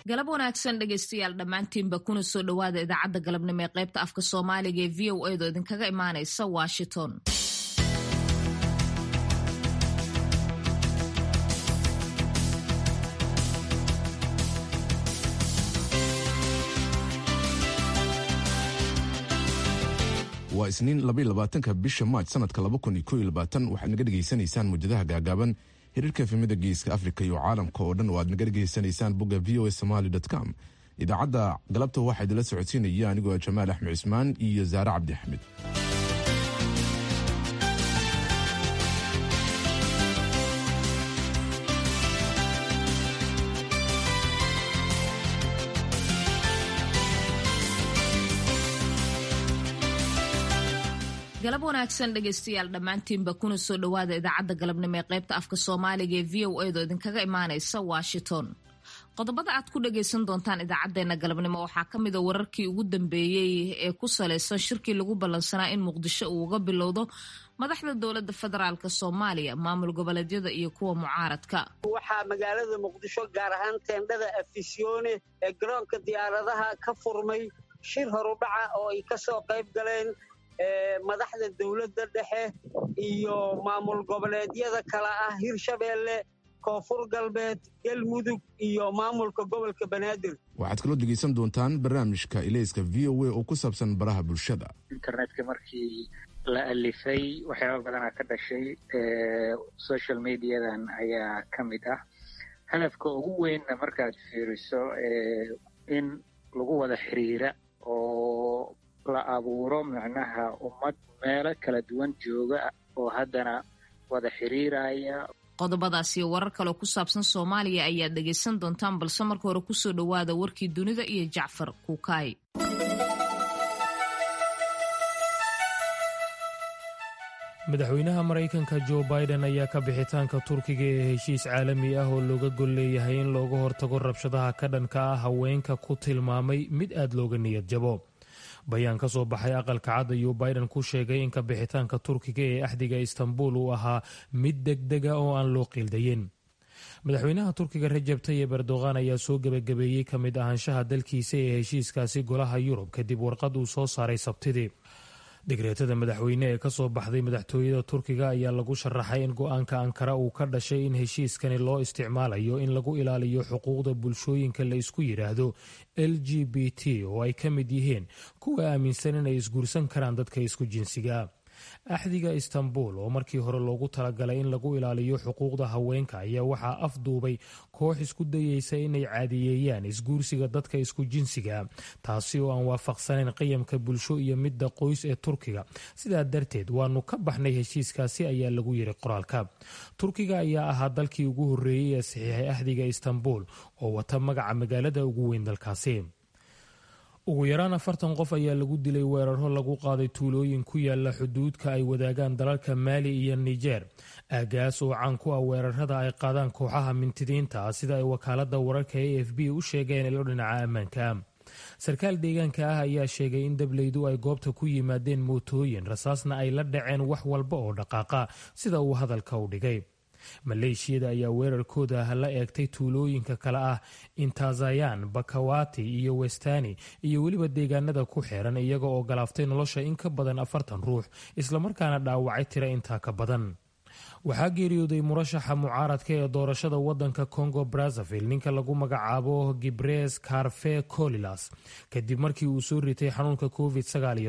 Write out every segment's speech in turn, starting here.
galab wanaagsan dhegaystayaal dhammaantiinba kuna soo dhowaada idaacadda galabnimo ee qaybta afka soomaaliga ee v o edo idinkaga imaanaysa washington waa isniin labaatanka bisha maaj sanadka waxaad naga dhegaysanaysaan muujadaha gaagaaban xiriirka efemida geeska afrika iyo caalamka oo dhan oo aad naga dhegaysanaysaan bogga v o a somaly com idaacadda galabta waxaa idinla socodsiinaya anigoo jamaal axmed cismaan iyo zaare cabdi axmed galab wanaagsan dhegaystayaal dhammaantiinba kuna soo dhowaada idaacadda galabnimo ee qaybta afka soomaaliga ee v o edo idinkaga imaanaysa washington qodobada aad ku dhagaysan doontaan idaacadeena galabnimo waxaa ka mida wararkii ugu dambeeyey ee ku salaysan shirkii lagu ballansanaa in muqdisho uu uga bilowdo madaxda dowlada federaalk soomaaliya maamul goboleedyada iyo kuwa mucaaradka waxaa magaalada muqdisho gaar ahaan teendhada afisyoone ee garoonka diyaaradaha ka furmay shir horudhaca oo ay kasoo qayb galeen madaxda dowladda dhexe iyo maamul goboleedyada kale ah hirshabeelle koonfur galbeed galmudug iyo maamulka gobolka banaadir waxaad kaloo dhegaysan doontaan barnaamijka ilayska v o a oo ku saabsan baraha bulshada internetka markii la alifay waxyaaba badanaa ka dhashay social mediadan ayaa ka mid ah hadafka ugu weynna markaad fiiriso in lagu wada xiriira oo la abuuro macnaha ummad meelo kala duwan jooga oo haddana wada xiriiraya qodobadaas iyo warar kaleo ku saabsan soomaaliya ayaad dhegaysan doontaan balse marka hore kusoo dhowaada warkii dunida iyo jacfar kuukaay madaxweynaha maraykanka jo biden ayaa ka bixitaanka turkiga ee heshiis caalami ah oo looga gol leeyahay in looga hortago rabshadaha ka dhanka ah haweenka ku tilmaamay mid aad looga niyad jabo bayaan ka soo baxay aqalka cad ayuu biden ku sheegay in ka bixitaanka turkiga ee axdiga istanbul uu ahaa mid degdega oo aan loo qiildayin madaxweynaha turkiga rajab tayib erdogan ayaa soo gebagabeeyey ka mid ahaanshaha dalkiisa ee heshiiskaasi golaha yurub kadib warqad uu soo saaray sabtidii digreetada madaxweyne ee kasoo baxday madaxtooyada turkiga ayaa lagu sharaxay in go-aanka ankara uu ka dhashay in heshiiskani loo isticmaalayo in lagu ilaaliyo xuquuqda bulshooyinka la isku yidhaahdo l g b t oo ay ka mid yihiin kuwa aaminsan inay isguursan karaan dadka isku jinsiga axdiga istanbul oo markii hore loogu talagalay in lagu ilaaliyo xuquuqda haweenka ayaa waxaa afduubay koox isku dayeysa inay caadiyeeyaan isguursiga dadka isku jinsiga taasi oo aan waafaqsanayn qiyamka bulsho iyo midda qoys ee turkiga sidaa darteed waanu ka baxnay heshiiskaasi ayaa lagu yiri qoraalka turkiga ayaa ahaa dalkii ugu horreeyey ee saxiixay axdiga istanbul oo wata magaca magaalada ugu weyn dalkaasi ugu yaraan afartan qof ayaa lagu dilay weeraro lagu qaaday tuulooyin ku yaala xuduudka ay wadaagaan dalalka maali iyo nijer aagaas oo caan ku ah weerarada ay qaadaan kooxaha mintidiinta ah sida ay wakaalada wararka a f b u sheegeen ilo dhinaca ammaanka sarkaal deegaanka ah ayaa sheegay in dableydu ay goobta ku yimaadeen mootooyin rasaasna ay la dhaceen wax walba oo dhaqaaqa sida uu hadalka u dhigay maleeshiyada ayaa weerarkooda la eegtay tuulooyinka kale ah intazayan bakawati iyo westani iyo weliba deegaanada ku xeeran iyaga oo galaaftay nolosha in ka badan afartan ruux islamarkaana dhaawacay tira intaa ka badan waxaa geeriyooday murashaxa mucaaradka ee doorashada wadanka congo brazzaville ninka lagu magacaabo gibres carfe colilas kadib markii uu soo ritay xanuunka covid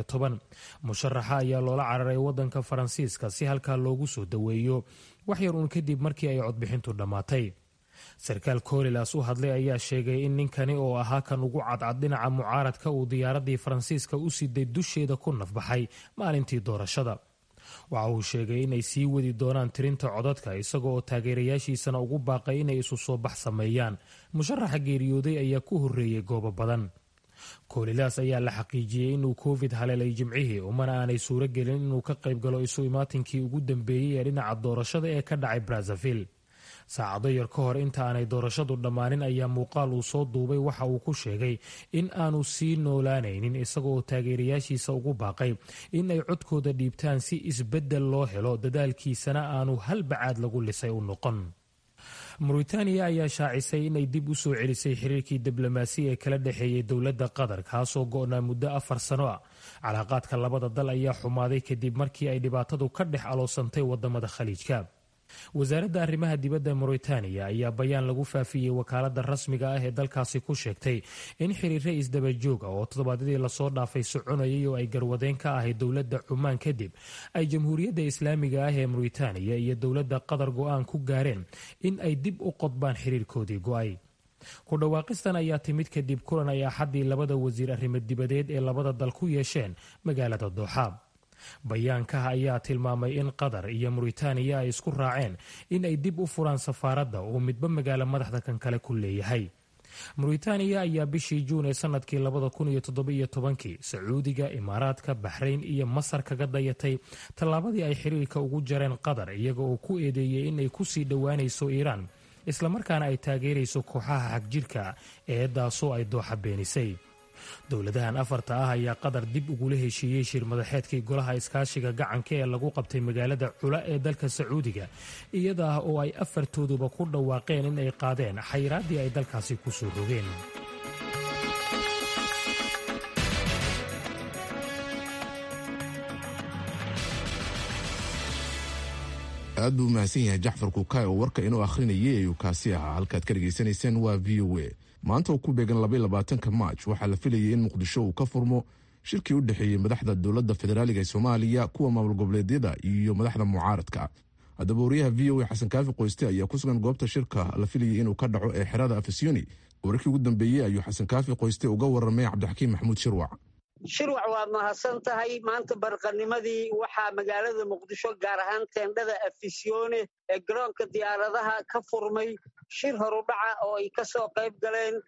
musharaxa ayaa loola cararay wadanka faransiiska si halkaa loogu soo daweeyo wax yar uun kadib markii ay codbixintu dhammaatay sarkaal colilas u hadlay ayaa sheegay in ninkani oo ahaa kan ugu cadcad dhinaca mucaaradka uu diyaaradii faransiiska u siday dusheeda ku nafbaxay maalintii doorashada waxa uu sheegay inay sii wadi doonaan tirinta codadka isaga oo taageerayaashiisana ugu baaqay inay isu soo bax sameeyaan musharaxa geeriyooday ayaa ku horreeyey goobo badan koolilaas ayaa la xaqiijiyey inuu covid haleelay jimcihii umana aanay suuro gelin inuu ka qayb galo isu imaatinkii ugu dambeeyey ee dhinaca doorashada ee ka dhacay brazzaville saacado yar ka hor inta aanay doorashadu dhammaanin ayaa muuqaal uu soo duubay waxa uu ku sheegay in aanu sii noolaanaynin isaga oo taageerayaashiisa ugu baaqay in ay codkooda dhiibtaan si isbeddel loo helo dadaalkiisana aanu hal bacaad lagu lisay u noqon mauritaniya ayaa shaacisay inay dib u soo celisay xiriirkii diblomaasi ee kala dhexeeyey dowladda qatar kaasoo go-naa muddo afar sano ah calaaqaadka labada dal ayaa xumaaday kadib markii ay dhibaatadu ka dhex aloosantay wadamada khaliijka wasaaradda arrimaha dibadda mauritaniya ayaa bayaan lagu faafiyey wakaalada rasmiga ah ee dalkaasi ku sheegtay in xiriire isdabajoog ah oo toddobaadyadii lasoo dhaafay soconayay oo ay garwadeen ka ahayd dowladda cumaan kadib ay jamhuuriyadda islaamiga ah ee mauritaniya iyo dowladda qatar go-aan ku gaareen in ay dib u qodbaan xiriirkoodii go-ay ku dhawaaqistan ayaa timid kadib kulan ay axaddii labada wasiir arrimo dibadeed ee labada dal ku yeesheen magaalada dooxa bayaankaha ayaa tilmaamay in qatar iyo mauritaniya ay isku raaceen in ay dib u furaan safaaradda oo midba magaalo madaxda kan kale ku leeyahay mauritaniya ayaa bishii juun ee sanadkii labada kun iyo toddobiyo tobankii sacuudiga imaaraadka baxrayn iyo masar kaga dayatay tallaabadii ay xiriirka ugu jareen qatar iyaga oo ku eedeeyey inay kusii dhowaanayso iiraan islamarkaana ay taageerayso kooxaha xagjirka eedaasoo ay dooxa beenisay dowladahan afarta ah ayaa qatar dib ugula heshiiyey shir madaxeedkii golaha iskaashiga gacanka ee lagu qabtay magaalada cula ee dalka sacuudiga iyada ah oo ay afartooduba ku dhawaaqeen in ay qaadeen xayraaddii ay dalkaasi ku soo rogeen aad buu umahadsan yahay jaxfar kukaay oo warka inuu akhrinayay ayuu kaasi ahaa halkaad ka dhegaysanayseen waa v o a maanta oo ku beegan labaatanka maaj waxaa la filayay in muqdisho uu ka furmo shirkii u dhexeeyey madaxda dowladda federaaliga ee soomaaliya kuwa maamul goboleedyada iyo madaxda mucaaradka haddaba wariyaha v o a xasan kaafi qoyste ayaa ku sugan goobta shirka la filayay inuu ka dhaco ee xerada afisiyoni wararkii ugu dambeeyey ayuu xasan kaafi qoyste uga waramay cabdixakiim maxamuud shirwac shirwac waad mahadsan tahay maanta barqanimadii waxaa magaalada muqdisho gaar ahaan teendhada afisyoone ee garoonka diyaaradaha ka furmay shir horudhaca oo ay ka soo qayb galeen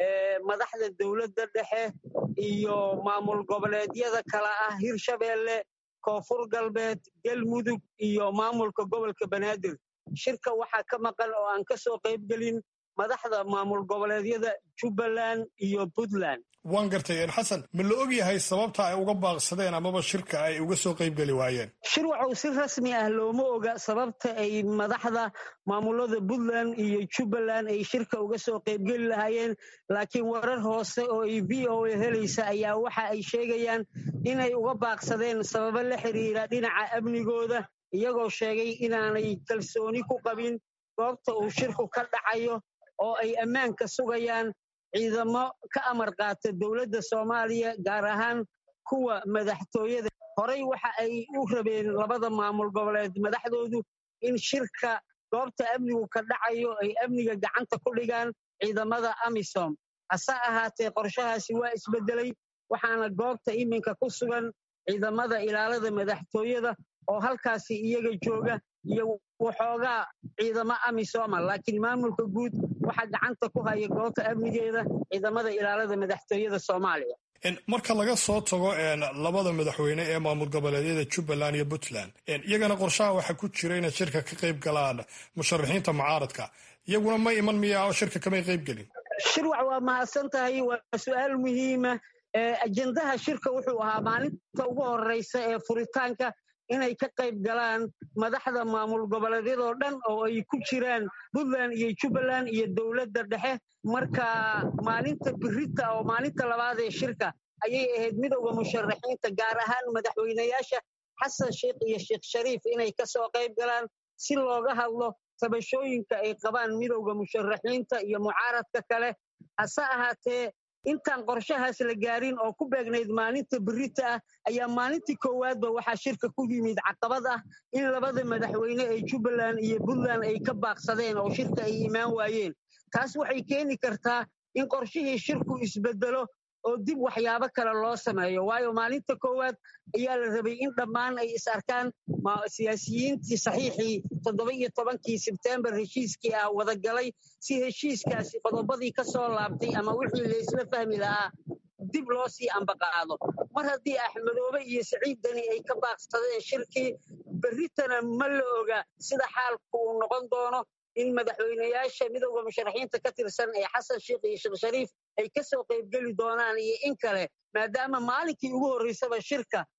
madaxda dowladda dhexe iyo maamul goboleedyada kala ah hirshabeelle koonfur galbeed galmudug iyo maamulka gobolka banaadir shirka waxaa ka maqan oo aan ka soo qayb gelin madaxda maamul goboleedyada jubbaland iyo puntland waan gartay xasan ma la og yahay sababta ay uga baaqsadeen amaba shirka ay uga soo qayb geli waayeen shirwacow si rasmi ah looma oga sababta ay madaxda maamulada puntland iyo jubbaland ay shirka uga soo qaybgeli lahaayeen laakiin warar hoose oo ay v o a helaysa ayaa waxa ay sheegayaan inay uga baaqsadeen sababo la xiriira dhinaca amnigooda iyagoo sheegay inaanay kalsooni ku qabin goobta uu shirku ka dhacayo oo ay ammaanka sugayaan ciidamo ka amar qaata dowladda soomaaliya gaar ahaan kuwa madaxtooyada horey waxa ay u rabeen labada maamul goboleed madaxdoodu in shirka goobta amnigu ka dhacayo ay amniga gacanta ku dhigaan ciidamada amisom hase ahaatee qorshahaasi waa isbeddelay waxaana goobta iminka ku sugan ciidamada ilaalada madaxtooyada oo halkaasi iyaga jooga iyo waxoogaa ciidamo amisoma laakiin maamulka guud waxaa gacanta ku haya goobta amnigeeda ciidamada ilaalada madaxtooyada soomaaliya marka laga soo tago labada madaxweyne ee maamul goboleedyada jubbaland iyo puntland iyagana qorshaha waxaa ku jira inay shirka ka qayb galaan musharaxiinta mucaaradka iyaguna ma iman miya oo shirka kamay qayb gelin shirwac waa mahadsan tahay waa su-aal muhiima ajendaha shirka wuxuu ahaa maalinta ugu horeysa ee furitaanka inay ka qayb galaan madaxda maamul goboleedyadoo dhan oo ay ku jiraan puntland iyo jubbaland iyo dowladda dhexe marka maalinta birita oo maalinta labaad ee shirka ayay ahayd midowda musharaxiinta gaar ahaan madaxweynayaasha xasan sheikh iyo sheekh shariif inay ka soo qayb galaan si looga hadlo tabashooyinka ay qabaan midowda musharaxiinta iyo mucaaradka kale hase ahaatee intaan qorshahaas la gaarin oo ku beegnayd maalinta birita ah ayaa maalintii koowaadba waxaa shirka ku yimid caqabad ah in labada madaxweyne ee jubbaland iyo puntland ay ka baaqsadeen oo shirka ay imaan waayeen taas waxay keeni kartaa in qorshihii shirku isbedelo oo dib waxyaabo kale loo sameeyo waayo maalinta koowaad ayaa la rabay in dhammaan ay is arkaan siyaasiyiintii saxiixii toddoba iyo tobankii sebtembar heshiiskii ah wadagalay si heshiiskaasi qodobadii ka soo laabtay ama wixii laysla fahmi lahaa dib loo sii ambaqaado mar haddii axmedoobe iyo saciid deni ay ka baaqsadeen shirkii berritana ma la oga sida xaalku uu noqon doono in madaxweynayaasha midowda musharaxiinta ka tirsan ee xasan sheikh iyo sheekh shariif ay ka soo qaybgeli doonaan iyo in kale maadaama maalinkii ugu horreysaba shirka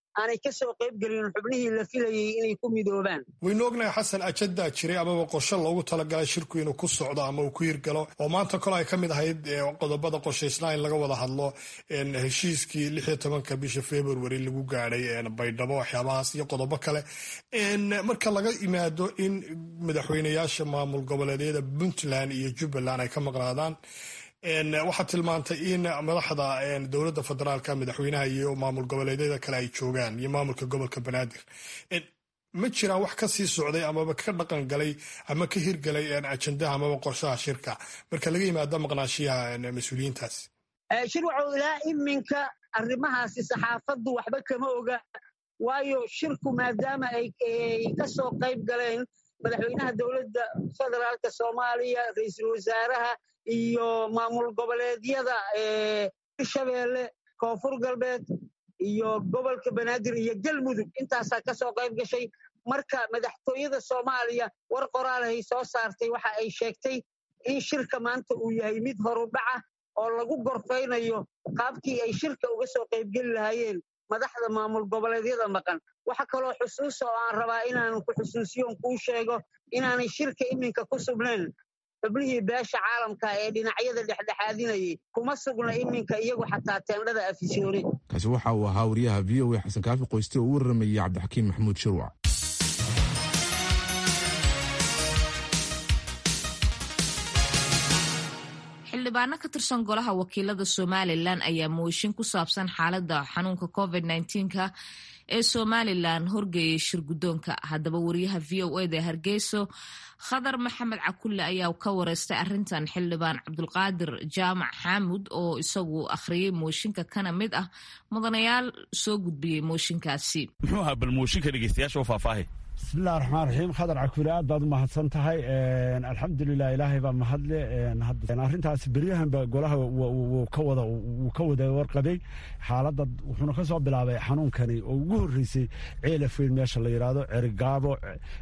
aanay ka soo qayb gelin xubnihii la filayey inay ku midoobaan waynu ognahay xasan ajadaa jiray amaba qorshe loogu talagalay shirku inuu ku socdo ama uu ku hirgalo oo maanta kole ay ka mid ahayd qodobada qorshaysnaa in laga wada hadlo heshiiskii lix iyo tobanka bisha february lagu gaadhay baydhabo waxyaabahaas iyo qodobo kale marka laga yimaado in madaxweyneyaasha maamul goboleedyada puntland iyo jubbaland ay ka maqnaadaan waxaad tilmaantay in madaxda dowladda federaalka madaxweynaha iyo maamul goboleedyada kale ay joogaan iyo maamulka gobolka banaadir ma jiraan wax ka sii socday amaba ka dhaqan galay ama ka hirgalay ajandaha amaba qorshaha shirka marka laga yimaado maqnaashiyaha mas-uuliyiintaas shirwacow ilaa iminka arrimahaasi saxaafaddu waxba kama oga waayo shirku maadaama ay ka soo qayb galeen madaxweynaha dowladda federaalka soomaaliya ra-iisul wasaaraha iyo maamul goboleedyada hirshabeelle koonfur galbeed iyo gobolka banaadir iyo galmudug intaasaa ka soo qayb gashay marka madaxtooyada soomaaliya war qoraalahay soo saartay waxa ay sheegtay in shirka maanta uu yahay mid horudhaca oo lagu gorfaynayo qaabkii ay shirka uga soo qaybgeli lahaayeen madaxda maamul goboleedyada maqan waxa kaloo xusuusa oo aan rabaa inaan ku xusuusiyoon kuu sheego inaanay shirka iminka ku sugnayn xubnihii beesha caalamka ee dhinacyada dhexdhexaadinayay kuma sugna iminka iyagu xataa teendhada afisyoone kaasi waxa uu ahaa wariyaha v o a xasan kaafi qoyste oo u waramayay cabdixakiin maxamuud shirwac xildhibaano ka tirsan golaha wakiilada somalilan ayaa mooshin ku saabsan xaaladda xanuunka covid nka ee somalilan horgeeyay shirguddoonka haddaba wariyaha v o eda hargeyso khadar maxamed cakulle ayaa ka wareystay arrintan xildhibaan cabdulqaadir jaamac xaamud oo isagu akhriyey mooshinka kana mid ah mudanayaal soo gudbiyey mooshinkaasi muxuu ahaa bal mooshinka dhegeystayaasha u faahfaahay bismillahi raxmaan raxiim khadar cakuule aad baad u mahadsan tahay alxamdulilah ilaahay baa mahadle arrintaas beryahanba golaha wuu ka wada warqabay xaaladda wuxuuna ka soo bilaabay xanuunkani oo ugu horreysay ceelafweyn meesha la yidhaahdo cerigaabo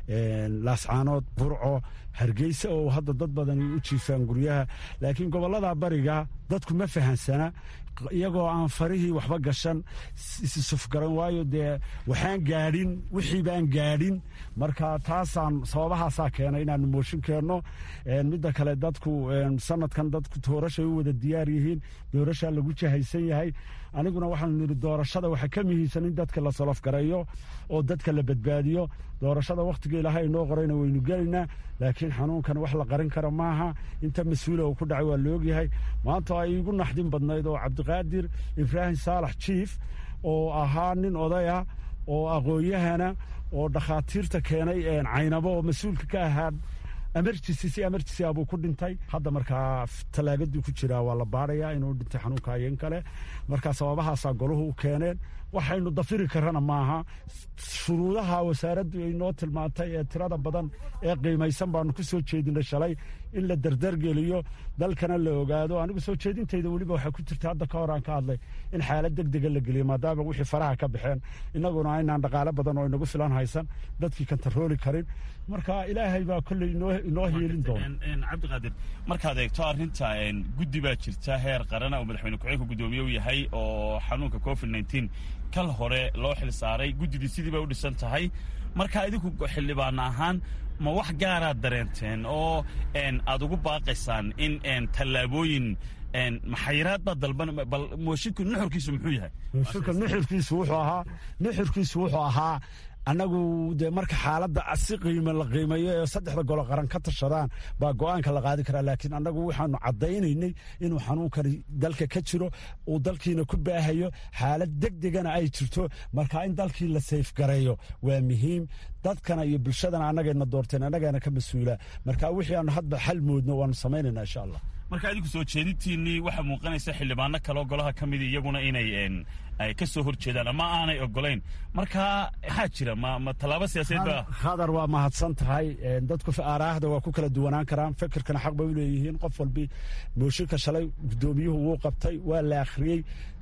laascaanood burco hargeysa oo hadda dad badan u jiifaan guryaha laakiin gobollada bariga dadku ma fahansana iyagoo aan farihii waxba gashan isisufgaran waayo dee waxaan gaadhin wixii baan gaadhin marka taasaan sababahaasaa keenay inaanu mooshin keenno midda kale dadku sanadkan dadku doorashay u wada diyaar yihiin doorashaa lagu jahaysan yahay aniguna waxaanu nidhi doorashada waxaa ka muhiimsan in dadka la solofgareeyo oo dadka la badbaadiyo doorashada wakhtiga ilaahay inoo qorayna waynu gelaynaa laakiin xanuunkan wax la qarin kara maaha inta mas-uula uu ku dhacay waa la ogyahay maanta ay igu naxdin badnayd oo cabdiqaadir ibraahim saalax jiif oo ahaa nin odaya oo aqoon-yahana oo dhakhaatiirta keenay caynabo oo mas-uulka ka ahaa emergency si emergency abuu ku dhintay hadda markaa talaagadii ku jiraa waa la baarayaa inuu dhintay xanuunka ayeen kale markaa sababahaasaa golahu u keeneen waxaynu dafiri karana maaha shuruudaha wasaaraddu ay noo tilmaantay ee tirada badan ee qiimaysan baanu ku soo jeedinay shalay in la dardargeliyo dalkana la ogaado anigu soo jeedintayda weliba waxaa ku jirta hadda ka hor aan ka hadlay in xaalad deg dega la geliyo maadaama wixii faraha ka baxeen innaguna aynaan dhaqaale badan oo inagu filan haysan dadkii kantarooli karin marka ilaahay baa kolley inoo hiilin doona cabdiqaadir markaad eegto arrinta guddi baa jirta heer qarana oo madaxweyne ku-xigeenka guddoomiye u yahay oo xanuunka covid nteen kal hore loo xil saaray guddidii sidii bay u dhisan tahay marka idinku xildhibaan ahaan ma wax gaaraad dareenteen oo aad ugu baaqaysaan in tallaabooyin maxayiraad baa dalban bal mooshinka nuxurkiisu muxuu yahay mooshinka nuxurkiisu wuxuu ahaa nuxurkiisu wuxuu ahaa annagu dee marka xaaladda si qiimo la qiimeeyo ee saddexda golo qaran ka tashadaan baa go'aanka la qaadi karaa laakiin annagu waxaanu caddaynaynay inuu xanuunkani dalka ka jiro uu dalkiina ku baahayo xaalad deg degana ay jirto marka in dalkii la sayfgareeyo waa muhiim dadkana iyo bulshadana annagayna doorteen annagaana ka mas-uula marka wixii aanu hadba xal moodno waanu samaynayna insha allah marka idinku soo jeedintiinnii waxaa muuqanaysa xildhibaano kaleoo golaha ka mida iyaguna inay ay ka soo hor jeedaan ama aanay ogolayn marka maxaa jira ma ma tallaabo siyaasadeed ba khadar waa mahadsan tahay dadku aaraahda waa ku kala duwanaan karaan fikirkana xaq bay u leeyihiin qof walbi mooshinka shalay guddoomiyuhu wuu qabtay waa la akhriyey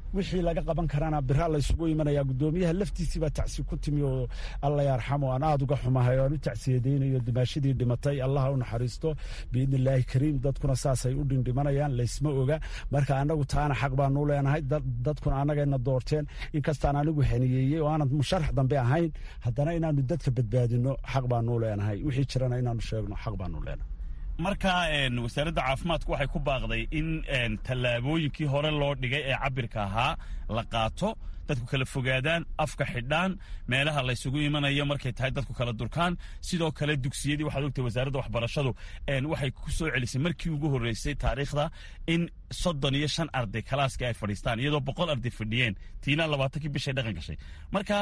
wixii laga qaban karana biraa laysugu imanaya gudoomiyaha laftiisiibaa tacsi ku timi oo alla yarxamo aan aada uga xumahay aan u tacsiyadaynayo dimaashadii dhimatay allaha u naxariisto biidni illaahi kariim dadkuna saasay u dhindhimanayaan laysma oga marka anagu taana xaq baanu leenahay dadkuna annagayna doorteen inkastaan anigu haniyeeyey oo aanan musharax dambe ahayn haddana inaanu dadka badbaadino xaq baanu leenahay wixii jirana inaanu sheegno xaq baanu leenahay marka wasaaradda caafimaadku waxay ku baaqday in tallaabooyinkii hore loo dhigay ee cabirka ahaa la qaato dadku kala fogaadaan afka xidhaan meelaha laysugu imanayo markay tahay dadku kala durkaan sidoo kale dugsiyadii waxaad ogtahay wasaaradda waxbarashadu waxay ku soo celisay markii ugu horreysay taariikhda in soddon iyo shan arday kalaaskii ay fadhiistaan iyadoo boqol arday fadhiyeen tiina labaatankii bishay dhaqan gashay marka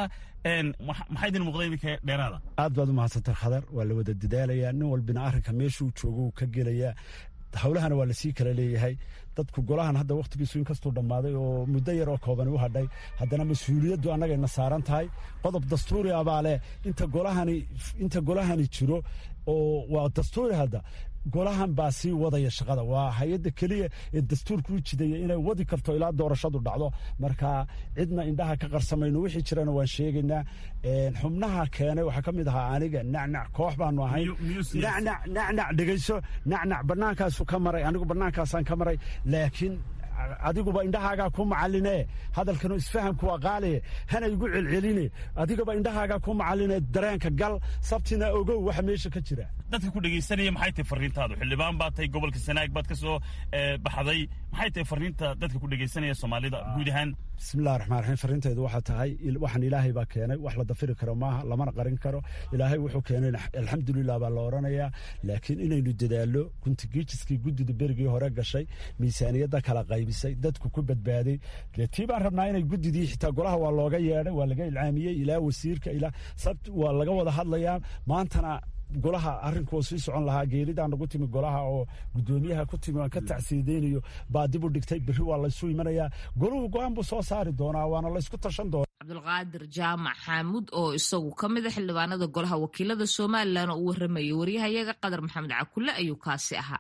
maxaa idin muuqda idinka dheeraada aad baad u mahadsantahay khadar waa la wada dadaalayaa nin walbina arrinka meeshuu joogo uu ka gelayaa hawlahana waa lasii kala leeyahay dadku golahan hadda wakhtigiisu inkastuu dhammaaday oo muddo yar oo koobani u hadhay haddana mas-uuliyaddu annagayna saaran tahay qodob dastuuri abaa leh inta golahani inta golahani jiro oo waa dastuuri hadda golahan baa sii wadaya shaqada waa hay-adda keliya ee dastuurku u jidaya inay wadi karto ilaa doorashadu dhacdo marka cidna indhaha ka qarsamayno wixii jirana waan sheegaynaa xubnaha keenay waxaa ka mid ahaa aniga nacnac koox baanu ahayn nacnac nacnac dhegayso nacnac bannaankaasu ka maray anigu bannaankaasaan ka maray laakiin adiguba indhahaagaa ku macaline hadalkanu isfahamku waa qaaliye hana igu celceline adigaba indhahaagaa ku macaline dareenka gal sabtina ogow waxa meesha ka jira dadka ku dhegaysanaya maxay tahay fariintaadu xildhibaan baad tahay gobolka sanaag baad ka soo baxday maxay tahay fariinta dadka ku dhegaysanaya soomaalida guud ahaan bismillahi raxmaan raxiim fariintaydu waxaa tahay waxaan ilaahay baa keenay wax la dafiri karo maaha lamana qarin karo ilaahay wuxuu keenay alxamdulilah baa la odhanayaa laakiin inaynu dadaallo kuntigiijiskii guddida berigii hore gashay miisaaniyadda kala qaybisay dadku ku badbaaday dee tii baan rabnaa inay guddidii xitaa golaha waa looga yeedhay waa laga ilcaamiyey ilaa wasiirka ilaa sabt waa laga wada hadlayaa maantana golaha arrinkuu sii socon lahaa geeridaan nagu timi golaha oo guddoomiyaha ku timi aan ka tacsiidaynayo baa dib u dhigtay berri waa laysu imanayaa goluhu go-aan buu soo saari doonaa waana laysku tashan doonaa cabdulqaadir jaamac xaamuud oo isagu ka mid a xildhibaanada golaha wakiilada somalilan oo u warramayay waryahayaga qadar maxamed cakulle ayuu kaasi ahaa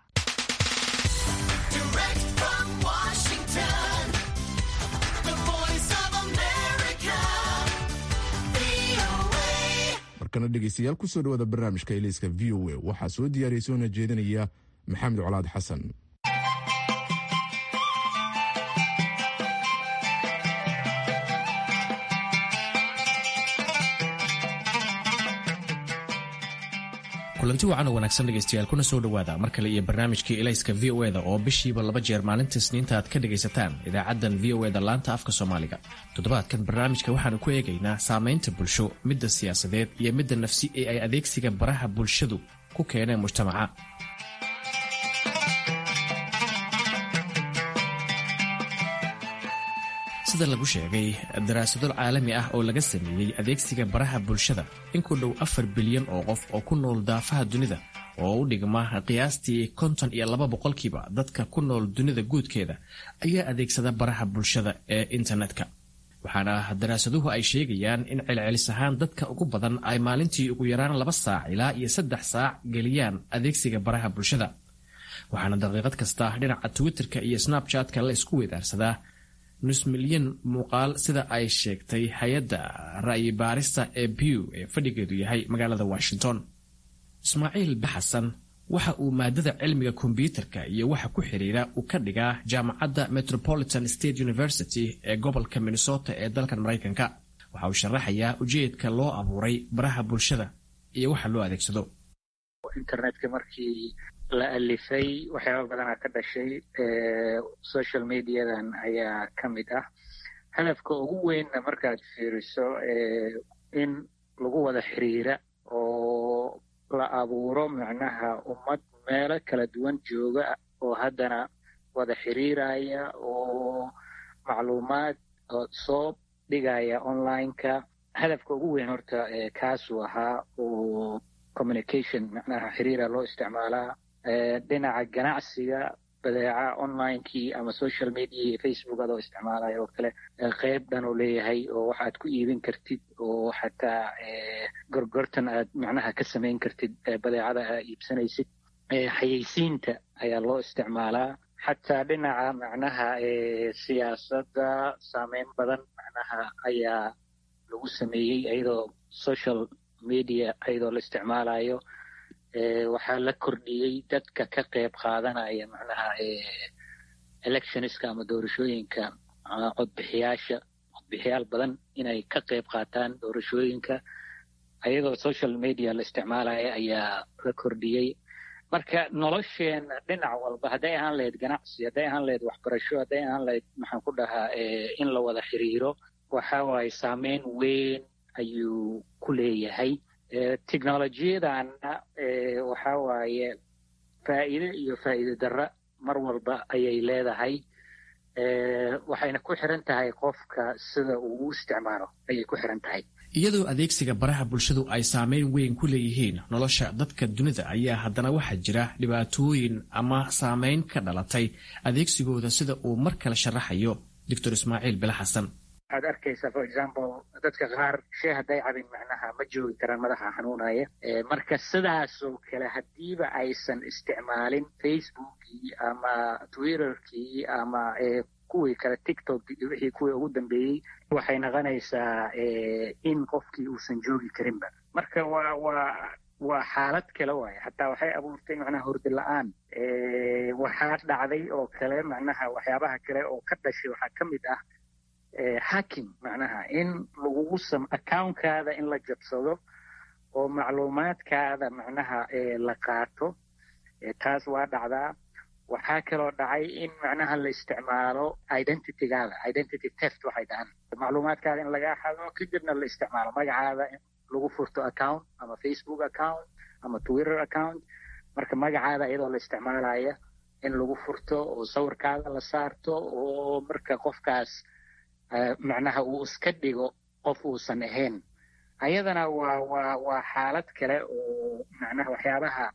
markana dhegeystayaal kusoo dhawaada barnaamijka eliiska v o a waxaa soo diyaariyay soona jeedinaya maxamed colaad xasan kulanti wacan oo wanaagsan dhegaystayaal kuna soo dhowaada mar kale iyo barnaamijkii elayska v o eda oo bishiiba laba jeer maalinta isniinta aad ka dhegaysataan idaacaddan v o eda laanta afka soomaaliga toddobaadkan barnaamijka waxaanu ku eegaynaa saamaynta bulsho midda siyaasadeed iyo midda nafsi ee ay adeegsiga baraha bulshadu ku keeneen mujtamaca sida lagu sheegay daraasado caalami ah oo laga sameeyey adeegsiga baraha bulshada in ku dhow afar bilyan oo qof oo ku nool daafaha dunida oo u dhigma qiyaastii konton iyo laba boqolkiiba dadka ku nool dunida guudkeeda ayaa adeegsada baraha bulshada ee internetka waxaana daraasaduhu ay sheegayaan in celcelis ahaan dadka ugu badan ay maalintii ugu yaraan laba saac ilaa iyo saddex saac geliyaan adeegsiga baraha bulshada waxaana daqiiqad kasta dhinaca twitterka iyo snabchatka la isku weedaarsadaa nus milyan muuqaal sida ay sheegtay hay-adda ra'yi baarista ee bew ee fadhigeedu yahay magaalada washington ismaaciil baxasan waxa uu maadada cilmiga kombyuutarka iyo waxa ku xiriira uu ka dhigaa jaamacadda metropolitan state university ee gobolka minnesota ee dalkan maraykanka waxa uu sharaxayaa ujeedka loo abuuray baraha bulshada iyo waxa loo adeegsado internetka markii la alifay waxyaaba badanaa ka dhashay social mediadan ayaa ka mid ah hadafka ugu weynna markaad fiiriso in lagu wada xiriira oo la abuuro macnaha ummad meelo kala duwan jooga oo haddana wada xiriiraya oo macluumaad soo dhigaya online-ka hadafka ugu weyn horta kaasuu ahaa oo communication macnaha xiriira loo isticmaalaa dhinaca ganacsiga badeeca onlinekii ama social media iyo facebook adoo isticmaalaya oo kale qeyb dhan uu leeyahay oo waxaad ku iibin kartid oo xataa gorgortan aad macnaha ka samayn kartid badeecada aad iibsanaysid xayeysiinta ayaa loo isticmaalaa xataa dhinaca macnaha siyaasadda saameyn badan macnaha ayaa lagu sameeyey iyadoo social media iyadoo la isticmaalayo waxaa la kordhiyey dadka ka qayb qaadanaya macnaha electionska ama doorashooyinka codbixiyaasha codbixiyaal badan inay ka qayb qaataan doorashooyinka iyadoo social media la isticmaalaya ayaa la kordhiyey marka nolosheena dhinac walba hadday ahaan lahayd ganacsi hadday ahaan lahayd waxbarasho hadday ahaan lahayd maxaan ku dhahaa in la wada xiriiro waxa waaye saameyn weyn ayuu ku leeyahay technolojiyadanna waxa waaye faa'iide iyo faa'iide darra mar walba ayay leedahay waxayna ku xiran tahay qofka sida uu u isticmaalo ayay ku xiran tahay iyadoo adeegsiga baraha bulshadu ay saameyn weyn ku leeyihiin nolosha dadka dunida ayaa haddana waxaa jira dhibaatooyin ama saameyn ka dhalatay adeegsigooda sida uu mar kale sharaxayo doctor ismaaciil bile xasan waxaad arkaysaa for example dadka qaar shee hadday cabin macnaha ma joogi karaan madaxa xanuunaya marka sidaasoo kale haddiiba aysan isticmaalin facebookii ama twitterkii ama kuwii kale tiktok iyo wixii kuwii ugu dambeeyey waxay noqonaysaa in qofkii uusan joogi karinba marka waa waa waa xaalad kale waaye hataa waxay abuurtay macnaha hurdi la-aan waxaa dhacday oo kale macnaha waxyaabaha kale oo ka dhashay waxaa ka mid ah hacking macnaha in lagugu sam accounkaada in la jabsado oo macluumaadkaada macnaha la qaato taas waa dhacdaa waxaa kaloo dhacay in macnaha la isticmaalo identitygaada identity test waxay dhahaan macluumaadkaada in laga xado kadibna la isticmaalo magacaada in lagu furto account ama facebook account ama twitter account marka magacaada iyadoo la isticmaalaya in lagu furto oo sawirkaada la saarto oo marka qofkaas macnaha uu iska dhigo qof uusan ahayn ayadana waa waa waa xaalad kale oo macnaha waxyaabaha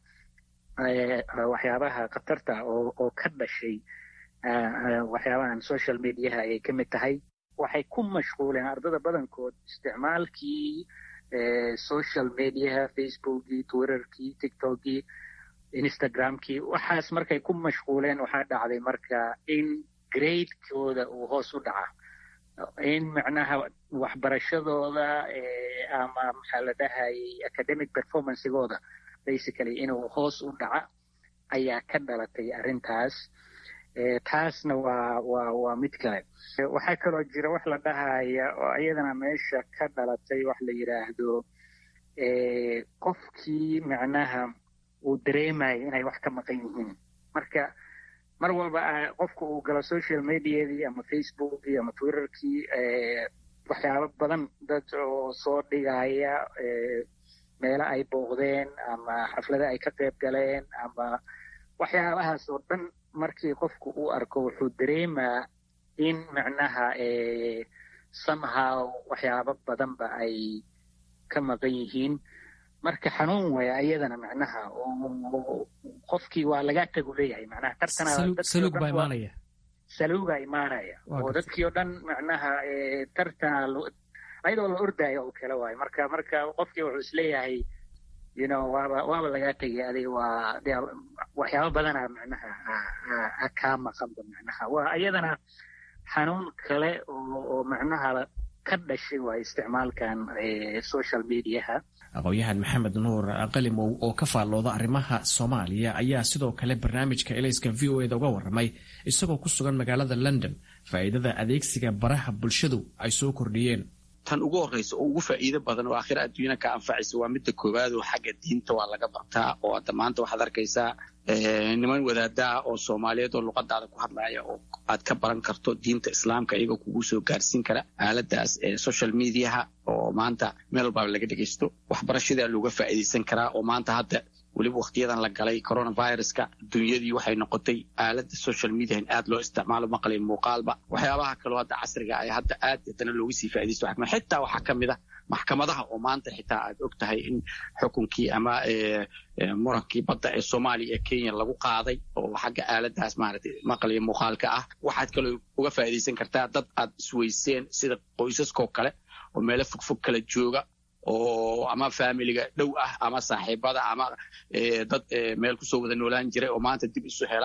waxyaabaha khatarta oo oo ka dhashay waxyaabahan social mediaha ayay ka mid tahay waxay ku mashquuleen ardada badankood isticmaalkii social mediaha facebookii twitterkii tiktokii instagramkii waxaas markay ku mashquuleen waxaa dhacday marka in gradekooda uu hoos u dhaca in macnaha waxbarashadooda ama maxaa la dhahayay academic performancegooda basically inuu hoos u dhaca ayaa ka dhalatay arrintaas taasna waa waa waa mid kale waxaa kaloo jira wax la dhahaya oo iyadana meesha ka dhalatay wax la yidhaahdo qofkii macnaha uu dareemayo inay wax ka maqan yihiin marka mar walba qofka uu galo social mediadii ama facebookii ama twitterkii waxyaabo badan dad oo soo dhigaya meelo ay booqdeen ama xaflada ay ka qayb galeen ama waxyaabahaas oo dhan markii qofku uu arko wuxuu dareemaa in macnaha somehow waxyaabo badanba ay ka maqan yihiin marka xanuun waya ayadana macnaha oo qofkii waa laga tagu leeyahay macnaha tartansaluug baa imaanaya saluuga imaanaya oo dadkii oo dhan macnaha tartana ayadoo la ordaayo oo kale waayo marka marka qofkii wuxuu isleeyahay you know waaba waaba lagaa tegay adiga waa de waxyaaba badana macnaha kaa maqanba macnaha waa iyadana xanuun kale oo oo macnaha ka dhashay waa isticmaalkan social mediaha aqoon-yahan maxamed nuur qalimow oo ka faallooda arrimaha soomaaliya ayaa sidoo kale barnaamijka elayska v o eda uga warramay isagoo ku sugan magaalada london faa'iidada adeegsiga baraha bulshadu ay soo kordhiyeen tan ugu horreysa oo ugu faa'iido badan oo aakhira adduunyana ka anfacaysa waa midda koowaad oo xagga diinta waa laga bartaa oo hadda maanta waxaad arkaysaa niman wadaadaha oo soomaaliyeed oo luqadaada ku hadlaya oo aad ka baran karto diinta islaamka iyagoo kugu soo gaarsiin kara aaladaas social mediaha oo maanta meel walbaaba laga dhegaysto waxbarashadaa looga faa'iidaysan karaa oo maanta hadda weliba wakhtiyadan la galay coronaviruska dunyadii waxay noqotay aalada social media in aad loo isticmaalo maqlay muuqaalba waxyaabaha kaloo hadda casriga ay hadda aad haddana looga sii faaidaysto xitaa waxaa ka mid ah maxkamadaha oo maanta xitaa aad og tahay in xukunkii ama murankii badda ee soomaaliya ee kenya lagu qaaday oo xagga aaladaas maaragtay maqlaya muuqaalka ah waxaad kaloo uga faa'iidaysan kartaa dad aad isweyseen sida qoysaskoo kale oo meelo fogfog kala jooga oo ama faamiliga dhow ah ama saaxiibada ama dad meel kusoo wada noolaan jiray oo maanta dib isu hela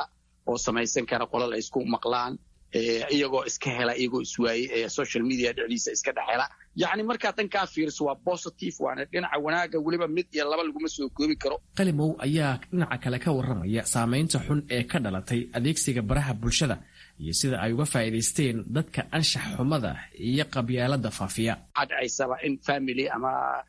oo samaysan kara qolal ay isku maqlaan iyagoo iska hela iyagoo iswaaye social media dhexdiisa iska dhex hela yacni markaa dhankaa fiiriso waa positive waana dhinaca wanaaga weliba mid iyo laba laguma soo koobi karo qalimow ayaa dhinaca kale ka warramaya saamaynta xun ee ka dhalatay adeegsiga baraha bulshada iyo sida ay uga faa'iidaysteen dadka anshax xumada iyo qabyaalada faafiya waxaa dhacaysaba in family ama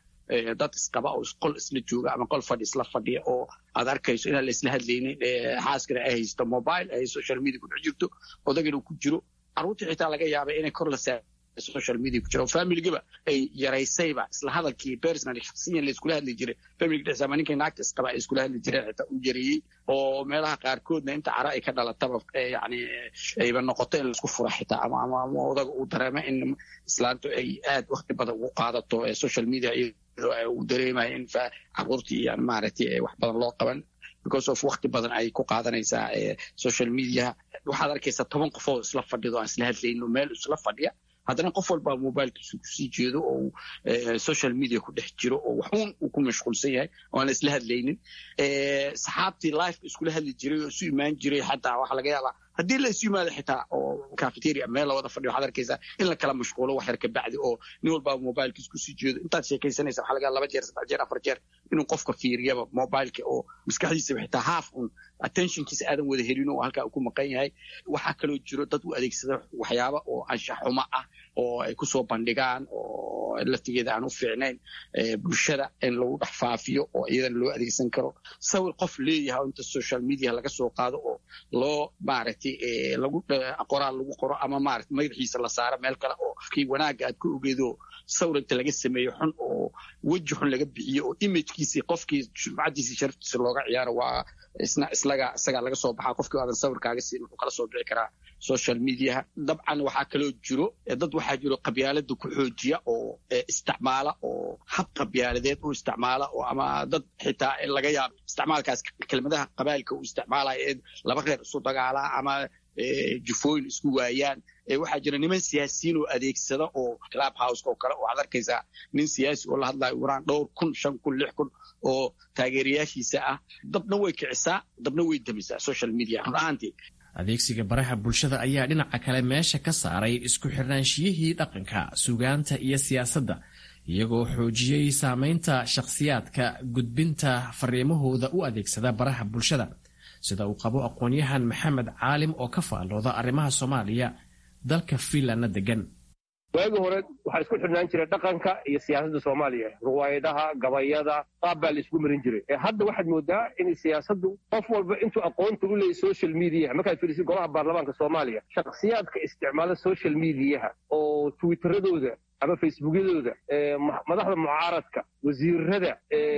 dad isqaba oo qol isla jooga ama qol fadhi isla fadhiya oo aad arkayso inaan la isla hadlaynin xaaskana ay haysto mobile ay social media ku dhex jirto odagana ku jiro carruurtii xitaa laga yaaba inay kor la saa social media ku jira oo familigiba ay yaraysayba isla hadalkii personal shaksiyan la iskula hadli jiray familiga dhexdiisa ama ninkay naagta isqaba ay iskula hadli jireen xitaa u yareeyey oo meelaha qaarkoodna inta cara ay ka dhalataba yani ayba noqoto in laisku fura xitaa ama ama ama odaga uu dareemo in islaantu ay aad wakti badan ugu qaadato social media uu dareemayo in carruurtii iyo maaragtay wax badan loo qaban because of wakti badan ay ku qaadanaysaa social media waxaad arkaysaa toban qofood isla fadhido aan isla hadlayno meel isla fadhiya haddana qof walbaa mobilkiisu kusii jeedo oo social media ku dhex jiro oo waxuun uu ku mashquulsan yahay oo aan isla hadlaynin saxaabtii life iskula hadli jiray oo isu imaan jiray xataa waxaa laga yaabaa haddii la isu yimaado xitaa oo cafeteria meel lawada fadhiyo waxaad arkaysaa in la kala mashquulo wax yar kabacdi oo nin walbaa mobilkiis kusii jeedo intaad sheekaysanaysa waxaa laga laba jeer saddex jeer afar jeer inuu qofka fiiriyaba mobileka oo maskaxdiisaba xitaa half un attentionkiisa aadan wada helin oo halkaa uu ku maqan yahay waxaa kaloo jiro dad u adeegsada waxyaaba oo anshax xumo ah oo ay kusoo bandhigaan oo laftigeeda aan u fiicnayn bulshada in lagu dhex faafiyo oo iyadana loo adeegsan karo sawir qof leeyahay oo inta social media laga soo qaado oo loo maaragtay lagu qoraal lagu qoro ama maarata magaxiisa la saaro meel kale oo kii wanaagga aad ku ogeedo sawir inta laga sameeyo xun oo weji xun laga bixiyo oo imagekiisii qofkii sumcadiisii sharaftiisa looga ciyaaro waa isna islaga isagaa laga soo baxaa qofkii aadan sawirkaaga siin wuxuu kala soo bixi karaa social mediaha dabcan waxaa kaloo jiro dad waxaa jiro qabyaalada ku xoojiya oo isticmaala oo hab qabyaaladeed u isticmaala oo ama dad xitaa laga yaabo isticmaalkaas kelmadaha qabaalka uu isticmaalaya ee laba reer isu dagaalaa ama jufooyin isku waayaan waxaa jira niman siyaasiyiin oo adeegsada oo club house oo kale waxaad arkaysaa nin siyaasi oo la hadlayo uraan dhowr kun shan kun lix kun oo taageerayaashiisa ah dabna way kicisaa dabna way damisaa social media run ahaantii adeegsiga baraha bulshada ayaa dhinaca kale meesha ka saaray isku xirnaanshiyihii dhaqanka sugaanta iyo siyaasadda iyagoo xoojiyey saamaynta shakhsiyaadka gudbinta fariimahooda u adeegsada baraha bulshada sida uu qabo aqoon-yahan maxamed caalim oo ka faallooda arrimaha soomaaliya dalka fiinlandna degan waagii hore waxaa isku xidhnaan jiray dhaqanka iyo siyaasadda soomaaliya ruwaayadaha gabayada qaab baa la isku marin jiray hadda waxaad moodaa in siyaasaddu qof walba intuu aqoonta u leeyay social mediaha markaad fiirisid golaha baarlamaanka soomaaliya shakhsiyaadka isticmaala social mediaha oo twitteradooda ama facebookyadooda madaxda mucaaradka wasiirada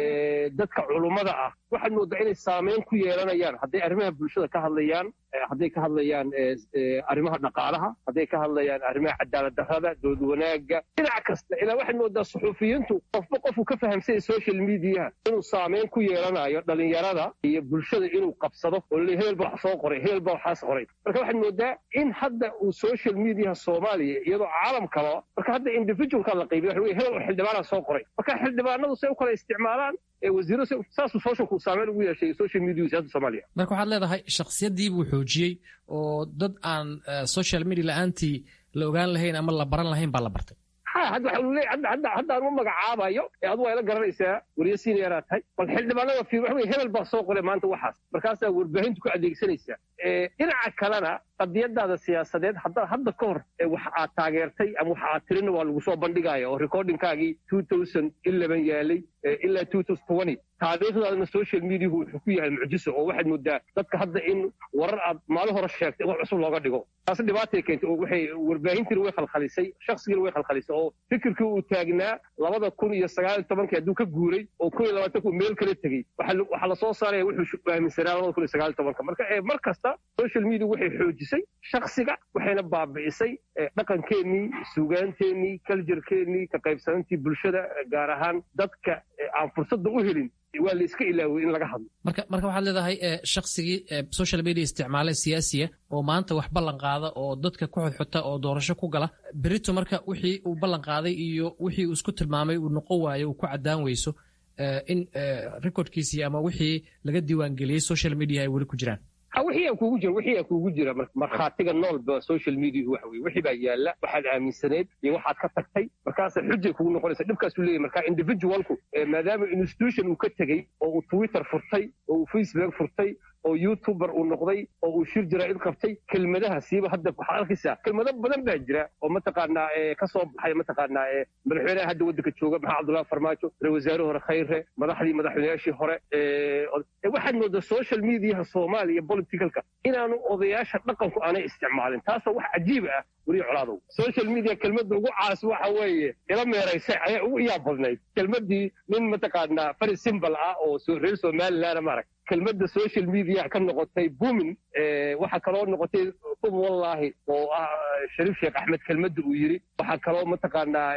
dadka culummada ah waxaad moodaa inay saameyn ku yeelanayaan hadday arrimaha bulshada ka hadlayaan hadday ka hadlayaan arrimaha dhaqaalaha hadday ka hadlayaan arrimaha cadaalad darrada dood wanaagga dhinac kasta ilaa waxaad moodaa suxuufiyiintu qofba qofku ka fahamsanya social mediaha inuu saameyn ku yeelanayo dhalinyarada iyo bulshada inuu qabsado oo le hebel baa wax soo qoray hebel baa waxaas qoray marka waxaad moodaa in hadda uu social mediaha soomaaliya iyadoo caalamkaba marka hadda individualka la qaybiya waxa wey hebel oo xildhibaana soo qoray marka xildhibaanadu say u kala isticmaalaan wasiiro saasuu socialku saameyn ugu yeeshay social media siyasada soomaaliya marka waxaad leedahay shakhsiyadii buu xoojiyey oo dad aan social media la-aantii la ogaan lahayn ama la baran lahayn baa la bartay ha hadda waxa leeyahay hadda hadda hadda aan u magacaabayo ee adu waa ila garanaysaa wariye senior tahay bal xildhibaanada fiir waxa wey hebel baa soo qoray maanta waxaas markaasaa warbaahintu ku adeegsanaysaa dhinaca kalena qadiyadaada siyaasadeed hadda hadda ka hor wax aad taageertay ama wax aad tirina waa lagu soo bandhigaya oo recordingkaagii two thousand eleven yaalay ilaa two thousand twenty taariikhdaadana social mediahu wuxuu ku yahay mucjiso oo waxaad moodaa dadka hadda in warar aad maalin hore sheegtay wax cusub looga dhigo taasi dhibaatay keentay oo waxay warbaahintiina way khalkhalisay shakhsigiina way khalkhalisay oo fikirkii uu taagnaa labada kun iyo sagaal iyo tobankii hadduu ka guuray oo kun iyo labaatanku meel kala tegey waxaa lasoo saaraya wuxuu aaminsanaa labada kun iyo sagaal iyo tobanka marka mar kasta social media waxay xoojisay shaksiga waxayna baabi'isay dhaqankeennii suugaanteennii kaljarkeennii ka qaybsanantii bulshada gaar ahaan dadka aan fursadda u helin waa la iska ilaaway in laga hadlo marka marka waxaad leedahay shaksigii social media isticmaala siyaasiya oo maanta wax ballan qaada oo dadka ku xodxota oo doorasho ku gala berito marka wixii uu ballan qaaday iyo wixii uu isku tilmaamay uu noqon waayo uu ku caddaan weyso in recordkiisii ama wixii laga diiwaangeliyey social media ay weli ku jiraan ha wixii aa kuugu jira wixii aa kuugu jira markhaatiga noolba social media waxa weye wixii baa yaalla waxaad aaminsaneed iyo waxaad ka tagtay markaasa xujay kugu noqonaysa dhibkaasuu leeyahy marka individualku maadaama institution uu ka tegey oo uu twitter furtay oo uu facebook furtay oo youtuber uu noqday oo uu shir jaraa'id qabtay kelmadaha siiba hadda waxaad arkaysaa kelmado badan baa jira oo mataqaanaa ka soo baxay mataqaanaa madaxweynaha hadda waddanka jooga maxaa cabdullahi farmaajo ra wasaare hore khayre madaxdii madaxweynayaashii hore waxaad moodaa social mediaha soomaaliya politicalka inaanu odayaasha dhaqanku aanay isticmaalin taasoo wax cajiib ah weliya colaadow social media kelmadda ugu caas waxa weeye ila meeraysay ayaa ugu iyaa badnayd kelmaddii nin mataqaanaa fari simbal ah oo reer somaliland maarag kelmadda social media ka noqotay bumin waxaa kaloo noqotay ub wallaahi oo ah shariif sheekh axmed kelmadda uu yidhi waxaa kaloo mataqaanaa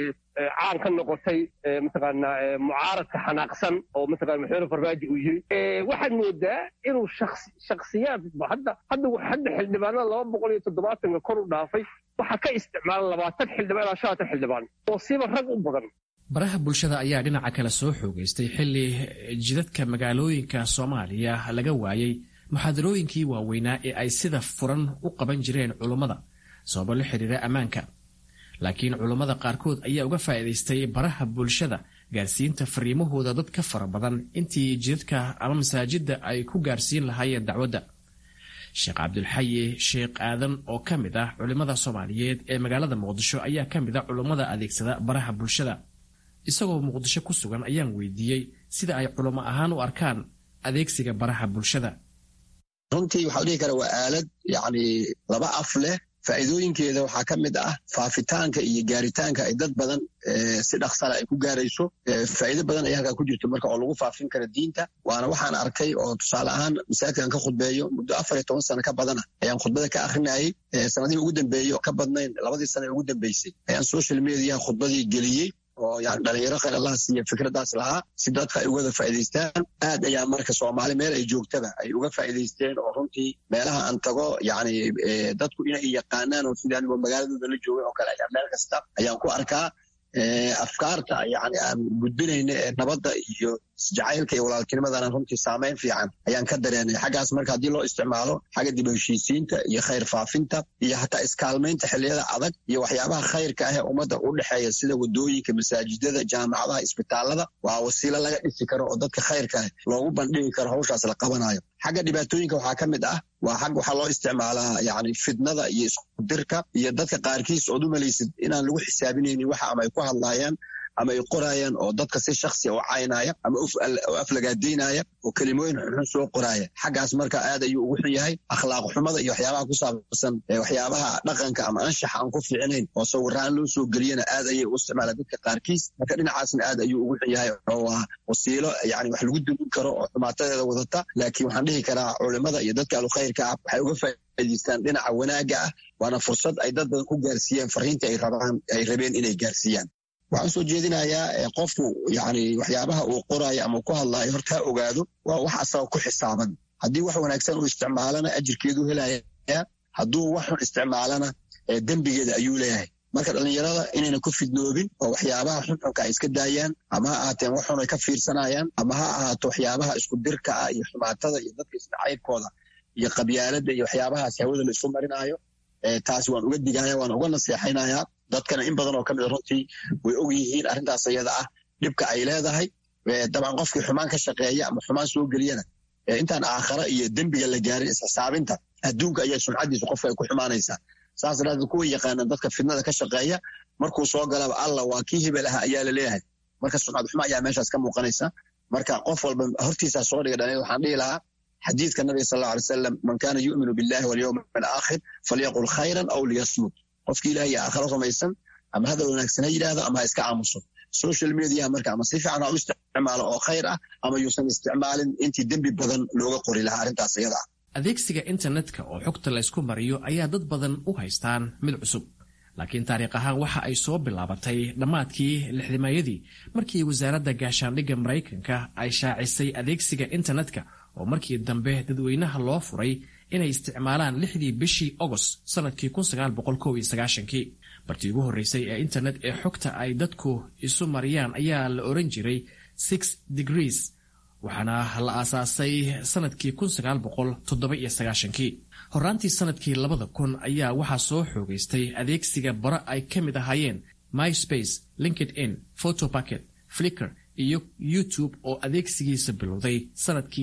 caan ka noqotay mataqaanaa mucaaradka xanaaqsan oo mataqana maxamed farmaajo uu yidhi waxaad moodaa inuu shaksiyaad hadda hadda hadda xildhibaanada laba boqol iyo toddobaatanka kor u dhaafay waxaa ka isticmaala labaatan xildhibaan ilaa shanatan xildhibaan oo siba rag u badan baraha bulshada ayaa dhinaca kale soo xoogaystay xilli jidadka magaalooyinka soomaaliya laga waayey muxaadarooyinkii waaweynaa ee ay sida furan u qaban jireen culummada sababo la xiriira ammaanka laakiin culummada qaarkood ayaa uga faa'iidaystay baraha bulshada gaarsiinta fariimahooda dad ka fara badan intii jidadka ama masaajidda ay ku gaarsiin lahaayeen dacwadda sheekh cabdulxayi sheekh aadan oo ka mid ah culimmada soomaaliyeed ee magaalada muqdisho ayaa ka mid ah culummada adeegsada baraha bulshada isagoo muqdisho ku sugan ayaan weydiiyey sida ay culamo ahaan u arkaan adeegsiga baraha bulshada runtii waxaa dhihi kara waa aalad yacni laba af leh faa'iidooyinkeeda waxaa ka mid ah faafitaanka iyo gaaritaanka ay dad badan si dhaksala ay ku gaarayso faa'iido badan ayaa halkaa ku jirto marka oo lagu faafin kara diinta waana waxaan arkay oo tusaale ahaan masaajidkan ka khudbeeyo muddo afar iyo toban sano ka badana ayaan khudbada ka akrinayay sanadihii ugu dambeeyey oo ka badnayn labadii sano ee ugu dambeysay ayaan social media khudbadii geliyey oo yani dhalinyaro khayr allah siiya fikraddaas lahaa si dadka ay ugada faa'idaystaan aad ayaa marka soomaali meel ay joogtaba ay uga faa'idaysteen oo runtii meelaha aan tago yani dadku inay yaqaanaan oo sidii anigoo magaaladooda la joogay oo kale ayaa meel kasta ayaan ku arkaa afkaarta yani aan gudbinayna ee nabadda iyo isjacaylka iyo walaaltinimadana runtii saamayn fiican ayaan ka dareenay xaggaas marka haddii loo isticmaalo xagga dib heshiisiinta iyo khayr faafinta iyo hataa iskaalmaynta xilliyada adag iyo waxyaabaha khayrka ah ee ummadda u dhexeeya sida wadooyinka masaajidada jaamacadaha isbitaalada waa wasiilo laga dhisi karo oo dadka khayrka ah loogu bandhigi karo hawshaas la qabanayo xagga dhibaatooyinka waxaa ka mid ah waa xag waxaa loo isticmaalaa yani fidnada iyo iskudirka iyo dadka qaarkiis ood u malaysid inaan lagu xisaabinaynin waxa ama ay ku hadlaayaan ama ay qoraayaan oo dadka si shaksiya u caynaya ama u aflagaadaynaya oo kelimooyin xunxun soo qoraaya xaggaas marka aad ayuu ugu xun yahay akhlaaq xumada iyo waxyaabaha ku saabsan waxyaabaha dhaqanka ama anshaxa aan ku fiicinayn oo sawiraan loo soo geliyana aad ayay u isticmaalaan dadka qaarkiis marka dhinacaasna aad ayuu ugu xun yahay oo ah wasiilo yani wax lagu dumin karo oo xumaatadeeda wadata laakiin waxaan dhihi karaa culimada iyo dadka alukhayrka ah waxay uga faa'idaystaan dhinaca wanaagga ah waana fursad ay dad badan ku gaarsiiyaan fariinta ay rabaan ay rabeen inay gaarsiiyaan waxaan soo jeedinayaa qofku yani waxyaabaha uu qoraayo ama ku hadlaayo horta ha ogaado waa wax asaga ku xisaaban haddii wax wanaagsan uu isticmaalana ajirkeedu helaya hadduu wax xun isticmaalana dembigeeda ayuu leeyahay marka dhallinyarada inayna ku fidnoobin oo waxyaabaha xunxunka ay iska daayaan ama ha ahaateen wax xun ay ka fiirsanayaan ama ha ahaato waxyaabaha isku dirka ah iyo xumaatada iyo dadka isnacaybkooda iyo qabyaaladda iyo waxyaabahaas hawada la isu marinaayo taas waan uga digaya waan uga naseexaynayaa dadkana in badan oo ka mida runtii way og yihiin arrintaas ayada ah dhibka ay leedahay dabcan qofkii xumaan ka shaqeeya ama xumaan soo geliyana intaan aakhara iyo dembiga la gaarin isxisaabinta adduunka ayaa sumcaddiisa qofka ay ku xumaanaysaa saas daraadeed kuwa yaqaanaan dadka fidnada ka shaqeeya markuu soo galaba alla waa kii hebel aha ayaa la leeyahay marka sumcad xumo ayaa meeshaas ka muuqanaysa marka qof walba hortiisaa soo dhiga dhalin waxaan dhihi lahaa xadiidka nabiga sal alla alay wasalam man kaana yu'minu billahi walyowm alaakhir falyaqul khayran aw liyasmut qofkii ilaah iyo aakhiro rumaysan ama hadal wanaagsan ha yidhaahdo ama ha iska aamuso social media marka ama si fiican ha u isticmaalo oo khayr ah ama yuusan isticmaalin intii dembi badan looga qori lahaa arrintaas iyada ah adeegsiga internetka oo xogta laysku mariyo ayaa dad badan u haystaan mid cusub laakiin taariikh ahaan waxa ay soo bilaabatay dhammaadkii lixdimayadii markii wasaaradda gaashaandhigga maraykanka ay shaacisay adeegsiga internetka oo markii dambe dadweynaha loo furay inay isticmaalaan lixdii bishii ogost sannadkii kii bartii ugu horreysay ee internet ee xogta ay dadku isu mariyaan ayaa la oran jiray six degrees waxaana la aasaasay sanadkii kii horaantii sanadkii labada kun ayaa waxaa soo xoogaystay adeegsiga bara ay ka mid ahaayeen myspace linkedin photopacket flicker iyo youtube oo adeegsigiisa bilowday sanadkii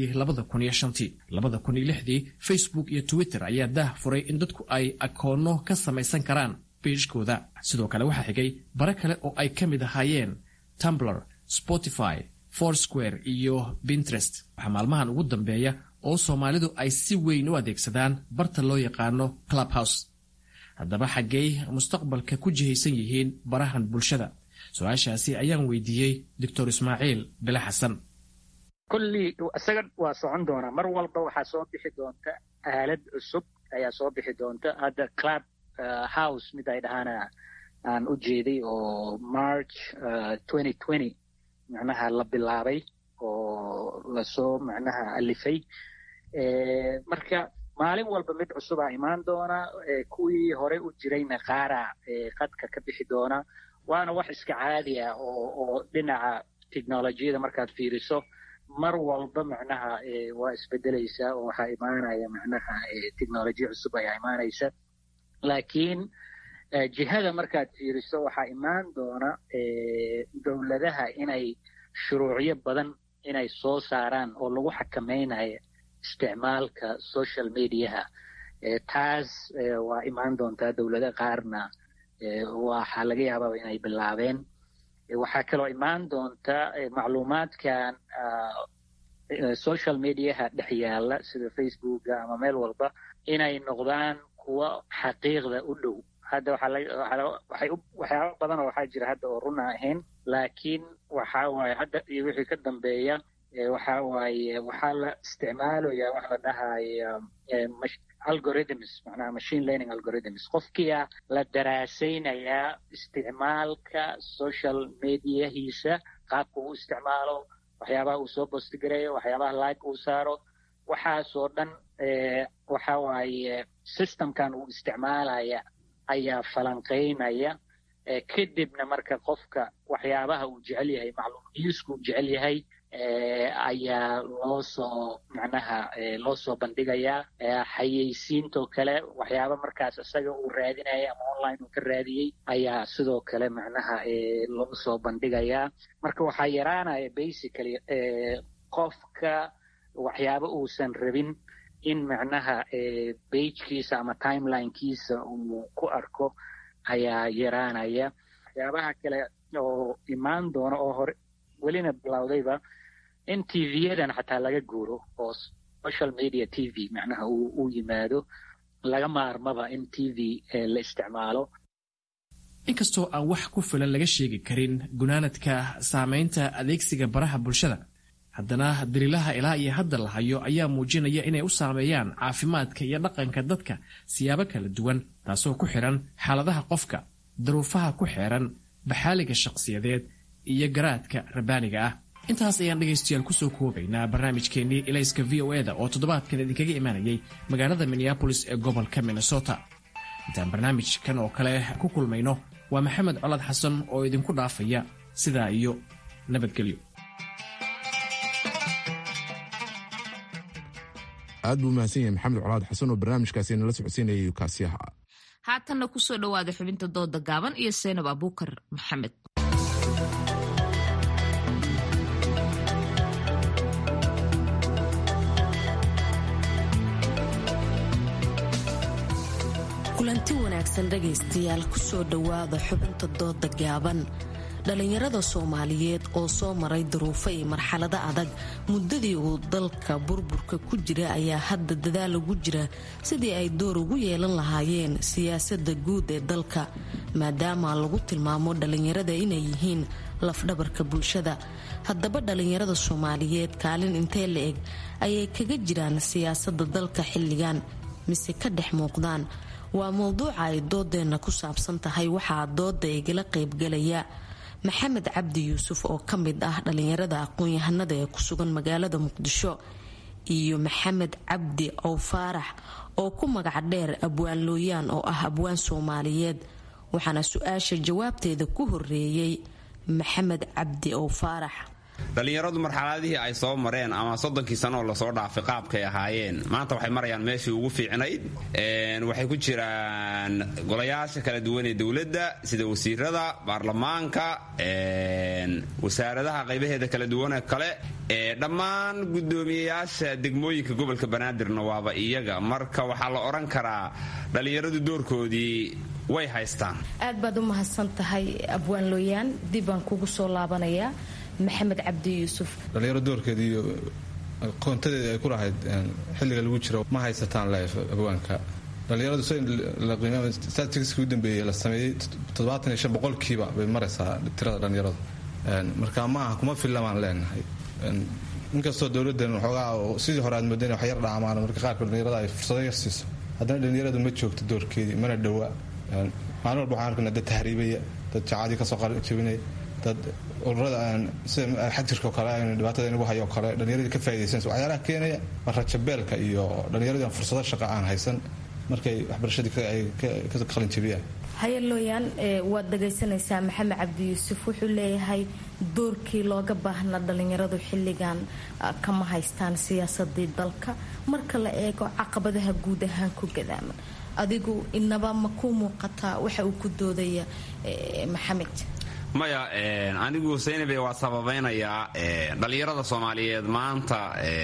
tii facebook iyo twitter ayaa daah furay in dadku ay akoono ka samaysan karaan biishkooda sidoo kale waxaa xigay bare kale oo ay ka mid ahaayeen tumbler spotify foursquare iyo pinterest waxaa maalmahan ugu dambeeya oo soomaalidu ay si weyn u adeegsadaan barta loo yaqaano clubhouse haddaba xaggey mustaqbalka ku jihaysan yihiin barahan bulshada su-aashaasi ayaan weydiiyey doctor ismaaciil bile xasan kollii isaga waa socon doonaa mar walba waxaa soo bixi doonta aalad cusub ayaa soo bixi doonta hadda club house mid ay dhahaana aan u jeeday oo march macnaha la bilaabay oo lasoo macnaha alifay marka maalin walba mid cusubaa imaan doona kuwii horey u jirayna qaaraa qadka ka bixi doona waana wax iska caadi ah oo dhinaca technolojiyada markaad fiiriso mar walba macnaha waa isbedelaysaa oo waxaa imaanaya macnaha technolojiya cusub ayaa imaanaysa laakiin jihada markaad fiiriso waxaa imaan doona dowladaha inay shuruucyo badan inay soo saaraan oo lagu xakamaynayo isticmaalka social mediaha taas waa imaan doontaa dowlado qaarna waxaa laga yaabaa inay bilaabeen waxaa kaloo imaan doonta macluumaadkan social mediaha dhex yaala sida facebooka ama meel walba inay noqdaan kuwo xaqiiqda u dhow hadda waxyaaba badan oo waxaa jira hadda oo runa ahayn laakiin waxa waaye hadda iyo wixii ka dambeeya waxa waaye waxaa la isticmaalaya wax la dhahaya algorithms macnaha machine learning algorithms qofkia la daraasaynayaa isticmaalka social mediahiisa qaabka uu isticmaalo waxyaabaha uu soo bostigareeyo waxyaabaha like uu saaro waxaasoo dhan waxa waaye systemkan uu isticmaalaya ayaa falanqaynaya kadibna marka qofka waxyaabaha uu jecel yahay macluumiyiisku uu jecel yahay ayaa loo soo macnaha loo soo bandhigayaa xayeysiintoo kale waxyaaba markaas isaga uu raadinaya ama online uu ka raadiyey ayaa sidoo kale macnaha loo soo bandhigayaa marka waxaa yaraanaya basically qofka waxyaaba uusan rabin in macnaha bagekiisa ama timelinekiisa uu ku arko ayaa yaraanaya waxyaabaha kale oo imaan doona oo hore welina bilowdayba in tv-yadan xataa laga guuro oo social media t v macnaha uu yimaado laga maarmaba in t v la isticmaalo inkastoo aan wax ku filan laga sheegi karin gunaanadka saamaynta adeegsiga baraha bulshada haddana daliilaha ilaa iyo hadda la hayo ayaa muujinaya inay u saameeyaan caafimaadka iyo dhaqanka dadka siyaabo kala duwan taasoo ku xidhan xaaladaha qofka daruufaha ku xeeran baxaaliga shaqsiyadeed iyo garaadka rabbaaniga ah intaas ayaan dhegaystayaal kusoo koobaynaa barnaamijkeennii ilayska v o eda oo toddobaadkan idinkaga imaanayay magaalada minneabolis ee gobolka minnesota intaan barnaamijkan oo kale ku kulmayno waa maxamed colad xasan oo idinku dhaafaya sidaa iyo nabadgelyo aad buu mahadsan yahay maxamed colaad xasan oo barnaamijkaasi nala socodsiinayay kaasiyaha haatanna kusoo dhowaada xubinta dooda gaaban iyo seynab abuukar maxamed kulanti wanaagsan dhegaystayaal kusoo dhowaada xubinta dooda gaaban dhallinyarada soomaaliyeed oo soo maray duruufo iyo marxalado adag muddadii uu dalka burburka ku jira ayaa hadda dadaal ugu jira sidii ay door ugu yeelan lahaayeen siyaasadda guud ee dalka maadaama lagu tilmaamo dhallinyarada inay yihiin lafdhabarka bulshada haddaba dhallinyarada soomaaliyeed kaalin intee la eg ayay kaga jiraan siyaasadda dalka xilligan mise ka dhex muuqdaan waa mowduuca ay doodeenna ku saabsan tahay waxaa dooda igala qaybgalaya maxamed cabdi yuusuf oo ka mid ah dhallinyarada aqoon-yahanada ee ku sugan magaalada muqdisho iyo maxamed cabdi ow faarax oo ku magac dheer abwaan looyaan oo ah abwaan soomaaliyeed waxaana su-aasha jawaabteeda ku horeeyey maxamed cabdi ow faarax dhallinyaradu marxaladihii ay soo mareen ama soddonkii sano oo lasoo dhaafay qaabkay ahaayeen maanta waxay marayaan meeshii ugu fiicnayd waxay ku jiraan golayaasha kala duwan ee dowladda sida wasiirada baarlamaanka wasaaradaha qaybaheeda kala duwanee kale dhammaan gudoomiyeyaasha degmooyinka gobolka banaadirna waaba iyaga marka waxaa la odhan karaa dhallinyaradu doorkoodii way haystaan aad baad u mahadsan tahay abwaan looyaan dib baan kugu soo laabanayaa maxamed cabdi yuusuf dhallinyaro doorkeeda iyo qoontadeeda ay ku lahayd xilliga lagu jiro ma haysataan leef abwaanka dhallinyaradu statisticsii u dambeeyey la sameeyey toddobaatan iyo shan boqolkiiba bay maraysaa tirada dhallinyaradu marka ma aha kuma filla baan leenahay inkastoo dowladdan waxoogaa sidii hore aad moodeen wax yar dhaamaan marka qaarkood dhallinyarada ay fursado yar siiso haddana dhallinyaradu ma joogto doorkeedii mana dhowa maalin walba waxaan arkaynaa dad tahriibaya dad jacaadii kasoo jabinaya dad ururada sida xajirka oo kale dhibaatada inagu hayo oo kale dhallinyaradii ka faa'idaysanaysa waxyaalaha keenaya waa rajabeelka iyo dhallinyaradii aan fursado shaqa aan haysan markay waxbarashadii ay ka qalin jabiyaan hayalooyaan waad dhagaysanaysaa maxamed cabdi yuusuf wuxuu leeyahay doorkii looga baahnaa dhallinyaradu xilligan kama haystaan siyaasadii dalka marka la eego caqabadaha guud ahaan ku gadaaman adigu inaba ma ku muuqataa waxa uu ku doodaya maxamed maya anigu saynabe waa sababaynayaa dhallinyarada soomaaliyeed maanta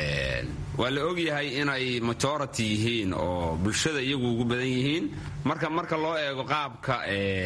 waa la ogyahay inay majority yihiin oo bulshada iyagu ugu badan yihiin marka marka loo eego qaabka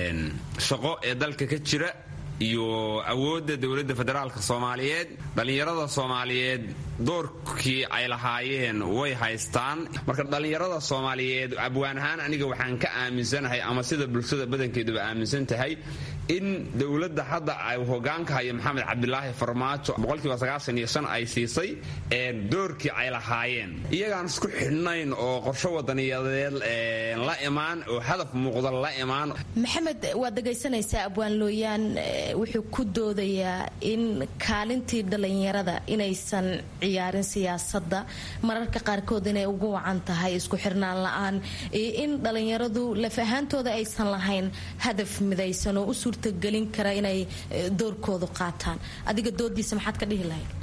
shaqo ee dalka ka jira iyo awoodda dowladda federaalka soomaaliyeed dhallinyarada soomaaliyeed doorkii ay lahaayeen way haystaan marka dhallinyarada soomaaliyeed abwaan ahaan aniga waxaan ka aaminsanahay ama sida bulshada badankeeduba aaminsan tahay in dowladda hadda ay hogaanka hayo maxamed cabdilaahi farmaajo boqolkiiba sagaashan iyo shan ay siisay doorkii ay lahaayeen iyagaan isku xidhnayn oo qorsho wadaniyadeed la imaan oo hadaf muuqda la imaan maxamed waad dhegaysanaysaa abwaan looyaan wuxuu ku doodayaa in kaalintii dhallinyarada inaysan ciyaarin siyaasadda mararka qaarkood inay ugu wacan tahay isku xirnaan la-aan iyo in dhallinyaradu laf ahaantooda aysan lahayn hadaf midaysan oo u suurtagelin kara inay doorkoodu qaataan adiga doodiisa maxaad ka dhihi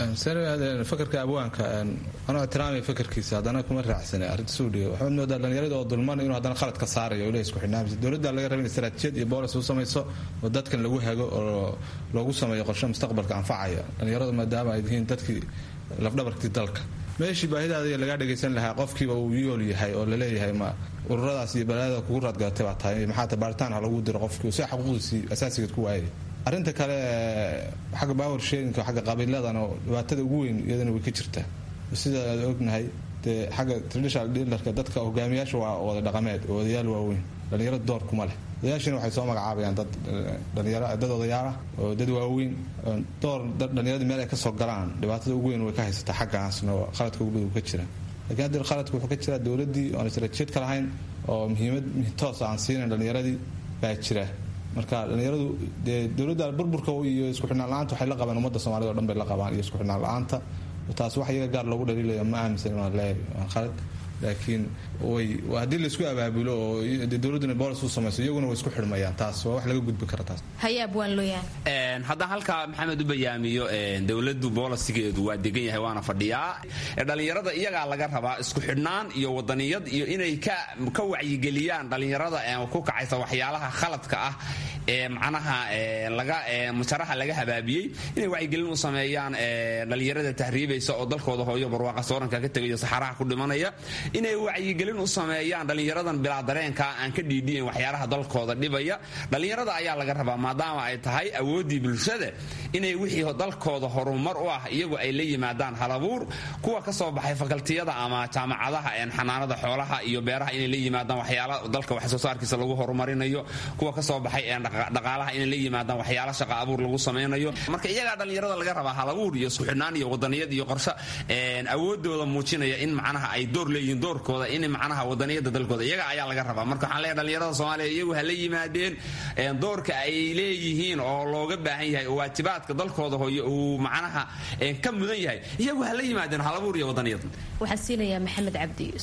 lahayd fakarka abwaanka anoo ixtiraamay fakarkiisa haddana kuma raacsana arrinta suudhiga waxaad moodaa dhallinyarada oo dulman inuu haddana khalad ka saarayo ileh isku xidhnaamisa dowladda laga raba in istaraatijiyad iyo boolis u samayso oo dadkan lagu hago oo loogu sameeyo qorshe mustaqbalka anfacaya dhallinyaradu maadaama ay yihiin dadkii lafdhabarkii dalka meeshii baahidaada lagaa dhagaysan lahaa qofkiiba uu yool yahay oo laleeyahay ma ururadaas iyo balaadada kugu raadgalatay baa tahay maxaata baaritaan ha lagu diro qofkii si xuquuqdiisii asaasigeed ku waayay arrinta kale xagga baawer sheerinka xagga qabiiladan oo dhibaatada ugu weyn iyadana way ka jirtaa sida aad ognahay dee xagga traditional dealerka dadka hogaamiyaasha waa wada dhaqameed oo odayaal waaweyn dhallinyarada door kuma leh odayaashina waxay soo magacaabayaan dad dhalinyaro dad odayaal ah oo dad waaweyn door dhallinyarada meel ay kasoo galaan dhibaatada ugu weyn way ka haysataa xaggaasna oo qaladka ugu badan uu ka jira lakiin hadda qaladka wuxuu ka jiraa dowladdii oon istaraatiijiyad ka lahayn oo muhiimad toosa aan siinayn dhallinyaradii baa jira marka dhallinyaradu dee dowladda burburka iyo isku xidhnaan la-aanta waxay la qabaan ummadda soomaalida o dhan bay la qabaan iyo isku xidhnaan la-aanta taas wax iyaga gaar loogu dhaliilaya ma aaminsan inaan leeyahay waa khalad laakiin way haddii laisku abaabulo oo dowladduna boolis u samayso iyaguna way isku xidhmayaan taas waa wax laga gudbi kara taas hayaab waan looyahay haddaan halkaa maxamed u bayaamiyo dowladdu boolisigeedu waa degan yahay waana fadhiyaa dhallinyarada iyagaa laga rabaa isku xidhnaan iyo wadaniyad iyo inay ka wacyigeliyaan dhallinyarada ku kacaysa waxyaalaha khaladka ah ee macnaha laga mujaraha laga habaabiyey inay wacyigelin u sameeyaan dhallinyarada tahriibaysa oo dalkooda hooyo barwaaqa sooranka ka tegayo saxaraha ku dhimanaya inay wacyigelin u sameeyaan dhallinyaradan bilaa dareenka aan ka dhiidhiyan waxyaalaha dalkooda dhibaya dhallinyarada ayaa laga rabaa maadaama ay tahay awooddii bulshada inay wixii dalkooda horumar u ah iyagu ay la yimaadaan halabuur kuwa ka soo baxay fakaltiyada ama jaamacadaha xanaanada xoolaha iyo beeraha inay la yimaadaan waxyaala dalka wax soo saarkiisa lagu horumarinayo kuwa ka soo baxay dhaqaalaha inay la yimaadaan waxyaala shaqa abuur lagu samaynayo marka iyagaa dhallinyarada laga rabaa halabuur iyo isku xidhnaan iyo wadaniyad iyo qorshe awoodooda muujinaya in macnaha ay door leeyihiin doorkooda in macnaha wadaniyada dalkooda iyaga ayaa laga rabaa marka waxaan leeyahay dhallinyarada soomaaliya iyagu ha la yimaadeen doorka ay leeyihiin oo looga baahan yahay oo waajibaadka dalkooda hooyo uu macnaha ka mudan yahay iyagu ha la yimaadeen halabuur iyo wadaniyad waxaan siinayaa maxamed cabdi yuusuf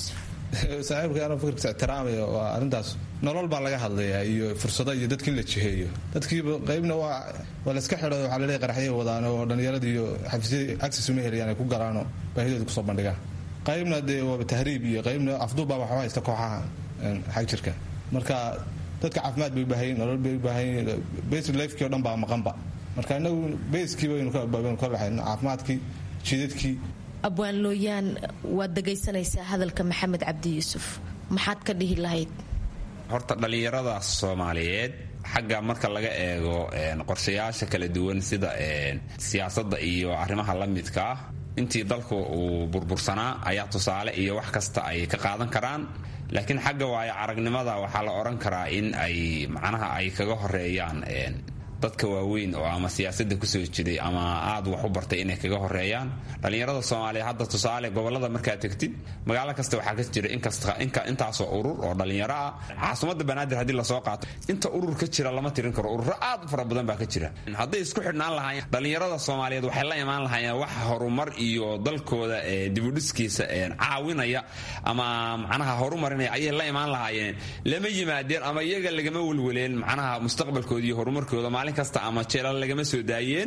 saaxiibka anoo fikirkiisa ixtiraamaya waa arrintaas nolol baa laga hadlayaa iyo fursado iyo dadkii in la jiheeyo dadkiiba qaybna waa waa layska xidho waxaa laleeyahay qaraxyay wadaan oo dhallinyarada iyo xafiisyada access uma helayaan ay ku galaanoo baahidooda kusoo bandhigaan qaybna dee waaba tahriib iyo qaybna afduubbaa waxba haysta kooxaha xag jirka marka dadka caafimaad bay u baahan yihin nolol bay u baahan yihin basic lifekii o dhan baa maqanba marka inagu baskii baynu ka laxayn caafimaadkii jidadkii abwaan looyaan waad dhegaysanaysaa hadalka maxamed cabdi yuusuf maxaad ka dhihi lahayd horta dhallinyarada soomaaliyeed xagga marka laga eego qorshayaasha kala duwan sida siyaasadda iyo arrimaha la midka ah intii dalku uu burbursanaa ayaa tusaale iyo wax kasta ay ka qaadan karaan laakiin xagga waayo aragnimada waxaa la odhan karaa in ay macnaha ay kaga horeeyaan dadka waaweyn oo ama siyaasadda kusoo jiray ama aad wax u bartay inay kaga horeeyaan dhallinyarada soomaaliya hadda tusaale gobolada markaad tegtid magaalo kasta waxaa ka jira intaasoo urur oo dhallinyaro ah caasimadda banaadir haddii lasoo qaato inta urur ka jira lama tirin karo ururo aad u fara badan baa ka jira hadday isku xidhnaan lahaayeen dhallinyarada soomaaliyeed waxay la imaan lahaayeen wax horumar iyo dalkooda dibudhiskiisa caawinaya ama macnaha horumarinaya ayay la imaan lahaayeen lama yimaadeen ama iyaga lagama welweleen macnaha mustaqbalkooda iyo horumarkooda maalin kasta ama jeelal lagama soo daayeen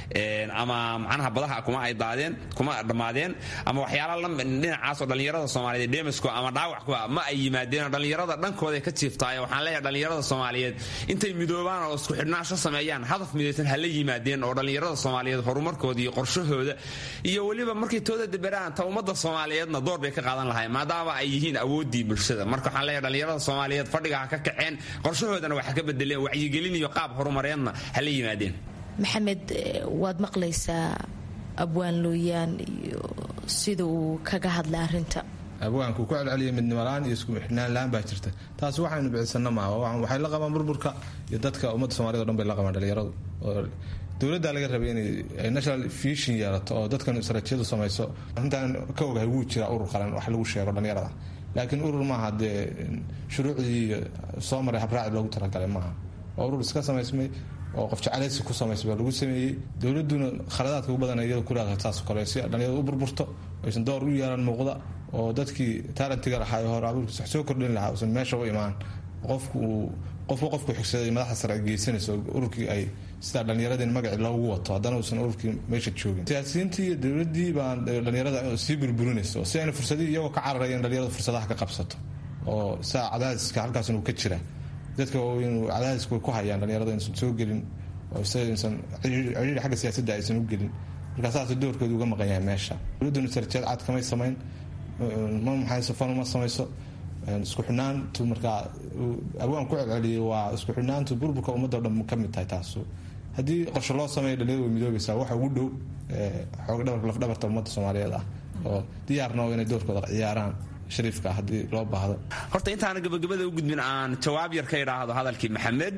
ama macnaha badaha kuma ay daadeen kuma dhammaadeen ama waxyaala dhinacaasoo dhallinyarada soomaaliyeed dhemasku ama dhaawac ku ma ay yimaadeen dhallinyarada dhankooda ka jiiftaayo waxaan leeyahay dhallinyarada soomaaliyeed intay midoobaan oo isku xidhnaansho sameeyaan hadaf midaysan hala yimaadeen oo dhallinyarada soomaaliyeed horumarkooda iyo qorshahooda iyo weliba markay tooda daberaan ta ummadda soomaaliyeedna door bay ka qaadan lahayn maadaama ay yihiin awooddii bulshada marka waxaan leeyahay dhallinyarada soomaaliyeed fadhiga ha ka kaceen qorshahoodana wax ka bedeleen wacyigelin iyo qaab horumareedna hala yimaadeen maxamed waad maqlaysaa abwaan looyaan iyo sida uu kaga hadlay arinta abwaanku ku celceliyay midnimalaan iyo isku xidhnaan la-aan baa jirta taas waxaynu bicisana maaha waxay la qabaan burburka iyo dadka ummadda somaliyed o dhan bay la qabaan dhalinyaradu oo dowladdaa laga rabay inay national vision yeelato oo dadkan sarajiyadu samayso arrintaan ka ogahay wuu jiraa urur qalan wax lagu sheego dhalinyarada laakiin urur maaha dee shuruucdii soo maray habraaci loogu talagalay maaha waa urur iska samaysmay oo qof jeclaysi ku samaysay baa lagu sameeyey dowladuna khaladaadka ugu badan iyada ku leedahay taas kale si dhalinyarada u burburto aysan door u yeelan muuqda oo dadkii taalentiga lahaa ee hore abuurkiisa wax soo kordhin lahaa uusan meesha u imaan qofku uu qofku qofku xigsaday madaxda sare ay geysanayso ururkii ay sidaa dhallinyaradii magacii loogu wato haddana uusan ururkii meesha joogin siyaasiyiintii iyo dowladdii baan dhallinyarada sii burburinayso si ayna fursadii iyagoo ka cararaya in dhalinyarada fursadaha ka qabsato oo saa cadaadiska halkaasna uu ka jira dadka waaweyn cadaadiska way ku hayaan dhalinyarada inaysan soo gelin oo isaysan ciriiri xagga siyaasadda aysan u gelin marka saas doorkooda uga maqan yahay meesha dowladduna sarjeed cad kamay samayn ma maxayso fan uma samayso isku xidhnaantu markaa abwaan ku celceliyay waa isku xidhnaantu burburka ummadda o dhan ka mid tahay taasu haddii qorshe loo sameeyo dhalinyarada way midoobaysaa waxa ugu dhow xoog dhabarka lafdhabarta ummadda soomaaliyeed ah oo diyaarna oo inay doorkooda ciyaaraan shariifka haddii loo baahdo horta intaana gabagabada u gudbin aan jawaab yar ka idhaahdo hadalkii maxamed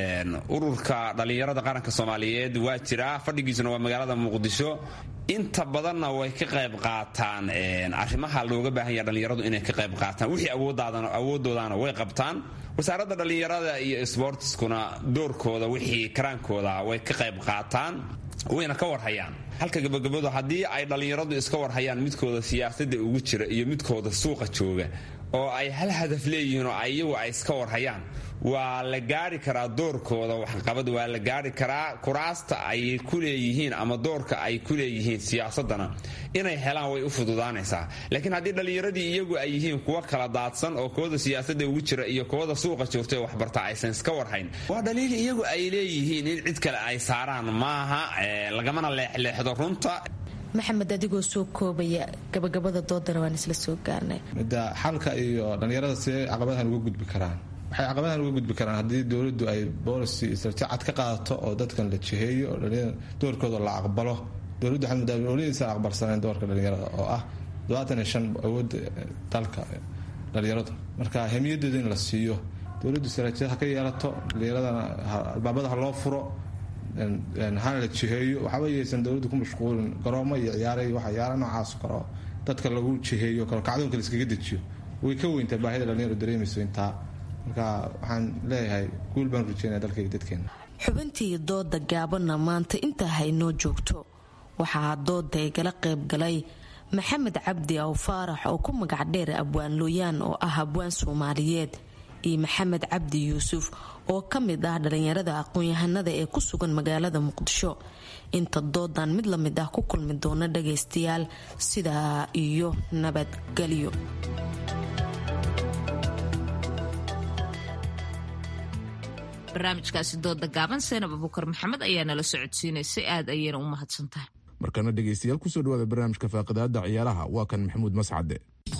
ururka dhallinyarada qaranka soomaaliyeed waa jiraa fadhigiisuna waa magaalada muqdisho inta badanna way ka qayb qaataan arrimaha looga baahan yaha dhallinyaradu inay ka qayb qaataan wixii awoodoodaana way qabtaan wasaaradda dhallinyarada iyo sbortiskuna doorkooda wixii karaankooda way ka qayb qaataan wayna ka warhayaan halka gabagabadu haddii ay dhallinyaradu iska warhayaan midkooda siyaasadda ugu jira iyo midkooda suuqa jooga oo ay hal hadaf leeyihiin oo iyagu ay iska warhayaan waa la gaari karaa doorkooda waxqabad waa la gaari karaa kuraasta ay ku leeyihiin ama doorka ay ku leeyihiin siyaasadana inay helaan way u fududaanaysaa laakiin haddii dhallinyaradii iyagu ay yihiin kuwa kala daadsan oo kooda siyaasadda ugu jira iyo kooda suuqa joogta ee waxbarta aysan iska warhayn waa dhaliil iyagu ay leeyihiin in cid kale ay saaraan maaha lagamana leexleexdo runta maxamed adigoo soo koobaya gabagabada doodana waan isla soo gaarnay midda xalka iyo dhallinyarada see caqabadahan uga gudbi karaan waxay caqabadahan uga gudbi karaan haddii dowladdu ay boolicy istaraatiiji cad ka qaadato oo dadkan la jiheeyo oo doorkooda la aqbalo dowladdu waxay muddaa oladiisan aqbalsanayn doorka dhallinyarada oo ah todobaatan iyo shan awoodda dalka dhallinyaradu marka hemiyadeeda in la siiyo dowladdu istaraatiijiyad ha ka yeelato dhallinyaradana albaabada ha loo furo hana la jiheeyo waxba yaysan dowladdu ku mashquulin garoomo iyo ciyaara iyo waxa ciyaara noocaas karo dadka lagu jiheeyo karo kacdoonka la iskaga dejiyo way ka weyntaa baahida dhallinyaro dareemayso intaa marka waxaan leeyahay guul baan rajeynaya dalkayga dadkeena xubintii dooda gaabanna maanta intaa haynoo joogto waxaa dooda igala qayb galay maxamed cabdi aw faarax oo ku magac dheer abwaan looyaan oo ah abwaan soomaaliyeed iyo maxamed cabdi yuusuf oo ka mid ah dhalinyarada aqoon-yahanada ee ku sugan magaalada muqdisho inta doodan mid lamid ah ku kulmi doona dhagaystayaal sidaa iyo nabadgelyo barnaamijkaasi dooda gaaban seenab abukar maxamed ayaa nala socodsiinaysay aad ayayna u mahadsan tahay markana dhegaystayaal kusoo dhawaada barnaamijka faaqidaada ciyaaraha waa kan maxamuud mascade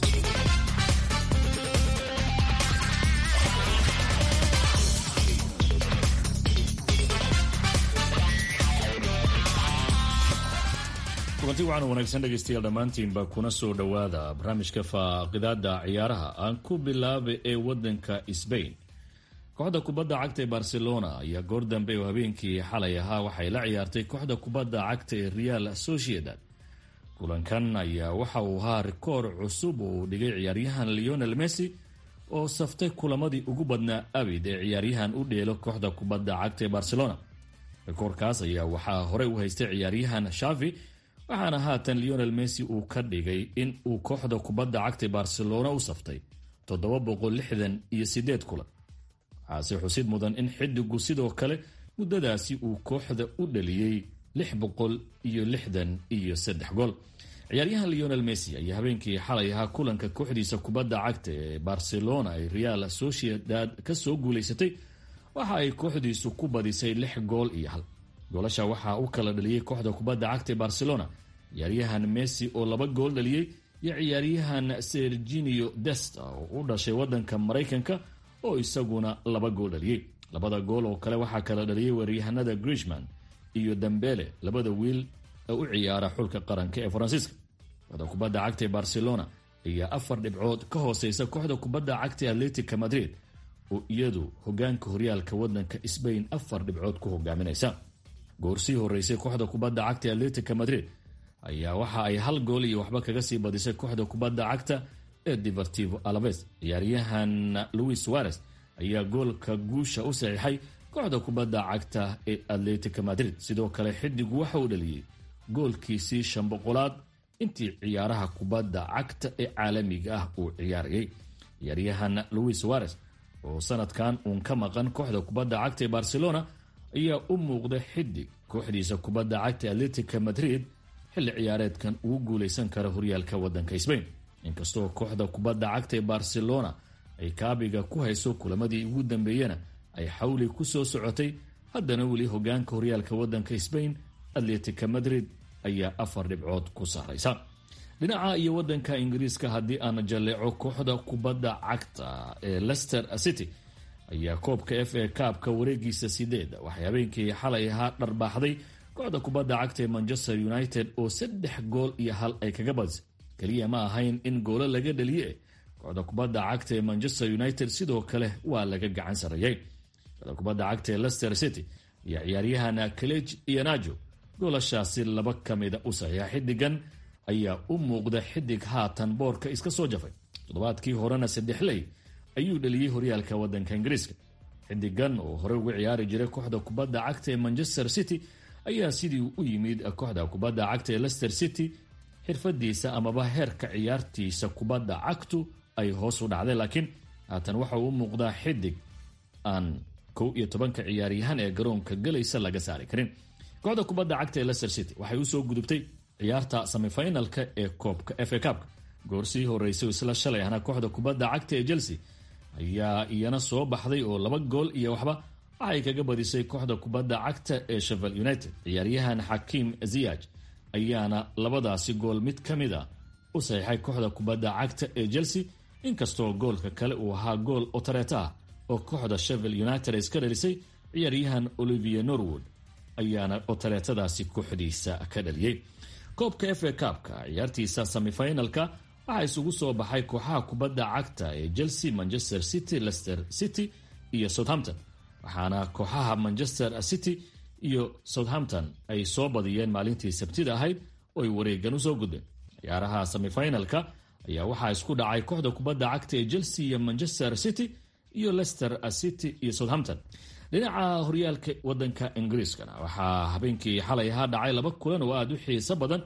kulanti waxaan wanaagsan dhegaystayaal dhammaantiinba kuna soo dhowaada barnaamijka faaqidaada ciyaaraha aan ku bilaaba ee wadanka sbain kooxda kubadda cagta ee barcelona ayaa goor dambe oo habeenkii xalay ahaa waxay la ciyaartay kooxda kubadda cagta ee real sociedad kulankan ayaa waxa uu ahaa rikoor cusub oo uu dhigay ciyaaryahan leonel messi oo saftay kulamadii ugu badnaa abid ee ciyaaryahan u dheelo kooxda kubadda cagta ee barcelona rikoorkaas ayaa waxaa horey u haystay ciyaaryahan shavi waxaana haatan leonel messi uu ka dhigay in uu kooxda kubadda cagta ee barcelona u saftay toddoba boqol lixdan iyo sideed kulan waxaase xusid mudan in xidigu sidoo kale muddadaasi uu kooxda u dhaliyey lix boqol iyo lixdan iyo saddex gool ciyaaryahan leonel messi ayaa habeenkii xalay ahaa kulanka kooxdiisa kubadda cagta ee barcelona ay real sociedad kasoo guulaysatay waxa ay kooxdiisu ku badisay lix gool iyo hal goolasha waxaa u kala dhaliyey kooxda kubadda cagta ee barcelona ciyaaryahan messi oo laba gool dhaliyey iyo ciyaaryahan serginio desta oo u dhashay wadanka maraykanka oo isaguna laba gool dhaliyey labada gool oo kale waxaa kala dhaliyey weeryahanada grishman iyo dambele labada wiil ee u ciyaara xulka qaranka ee faransiiska kooxda kubadda cagta ee barcelona ayaa afar dhibcood ka hooseysa kooxda kubadda cagta ee atletica madrid oo iyadu hogaanka horyaalka wadanka sbain afar dhibcood ku hogaaminaysa goorsii horeysay kooxda kubadda cagta ee atletica madrid ayaa waxa ay hal gool iyo waxba kaga sii badisay kooxda kubadda cagta ee divertivo alaves ciyaaryahan louis suarez ayaa goolka guusha u saxiixay kooxda kubadda cagta ee atletica madrid sidoo kale xidigu waxa uu dhaliyey goolkiisii shan boqolaad intii ciyaaraha kubadda cagta ee caalamiga ah uu ciyaarayay ciyaaryahan louis suarez oo sanadkan uun ka maqan kooxda kubadda cagta ee barcelona ayaa u muuqda xidig kooxdiisa kubadda cagta ee atletica madrid xilli ciyaareedkan ugu guuleysan kara horyaalka wadanka sbain inkastoo kooxda kubadda cagta ee barcelona ay kaabiga ku hayso kulamadii ugu dambeeyena ay xawli ku soo socotay haddana weli hogaanka horyaalka wadanka sbain atletica madrid ayaa afar dhibcood ku sarraysa dhinaca iyo wadanka ingiriiska haddii aan jalleeco kooxda kubadda cagta ee lester city ayaa koobka f a kaabka wareegiisa sideed waxay habeenkii xalay ahaa dharbaaxday kooxda kubadda cagta ee manchester united oo saddex gool iyo hal ay kaga badisay keliya ma ahayn in goolo laga dhaliye kooxda kubadda cagta ee manchester united sidoo kale waa laga gacan sarreeyey kooxda kubadda cagta ee lester city iyo ciyaaryahan kalej iyo najo goolashaasi laba ka mida u saxiixa xidigan ayaa u muuqda xidig haatan boorka iska soo jafay toddobaadkii horena saddexley ayuu dhaliyey horyaalka wadanka ingiriiska xidigan oo horey uga ciyaari jiray kooxda kubadda cagta ee manchester city ayaa sidii u yimid kooxda kubadda cagta ee lester city xirfadiisa amaba heerka ciyaartiisa kubadda cagtu ay hoos u dhacday laakiin haatan waxa uu u muuqdaa xidig aan kow iyo tobanka ciyaaryahan ee garoonka galaysa laga saari karin kooxda kubadda cagta ee lester city waxay usoo gudubtay ciyaarta semifinalka ee koobka f a kabka goorsii horeysay isla shalay ahna kooxda kubadda cagta ee chelsea ayaa iyana soo baxday oo laba gool iyo waxba waxay kaga badisay kooxda kubadda cagta ee shevel united ciyaaryahan xakiim ziyaj ayaana labadaasi gool mid ka mid a u saxiixay kooxda kubadda cagta ee chelsea inkastoo goolka kale uu ahaa gool otareeta ah oo kooxda shevel united iska dhalisay ciyaaryahan olivier norwood ayaana otareetadaasi kooxdiisa ka dhaliyey koobka f a kabka ciyaartiisa semifinalka waxaa isugu soo baxay kooxaha kubadda cagta ee chelsea manchester city lester city iyo southampton waxaana kooxaha manchester city iyo southampton ay soo badiyeen maalintii sabtida ahayd oo ay wareegan usoo gudbeen ciyaaraha semifinalka ayaa waxaa isku dhacay kooxda kubadda cagta ee chelsea iyo manchester city iyo lester city iyo southampton dhinaca horyaalka wadanka ingiriiskana waxaa habeenkii xalay ahaa dhacay laba kulan oo aada u xiiso badan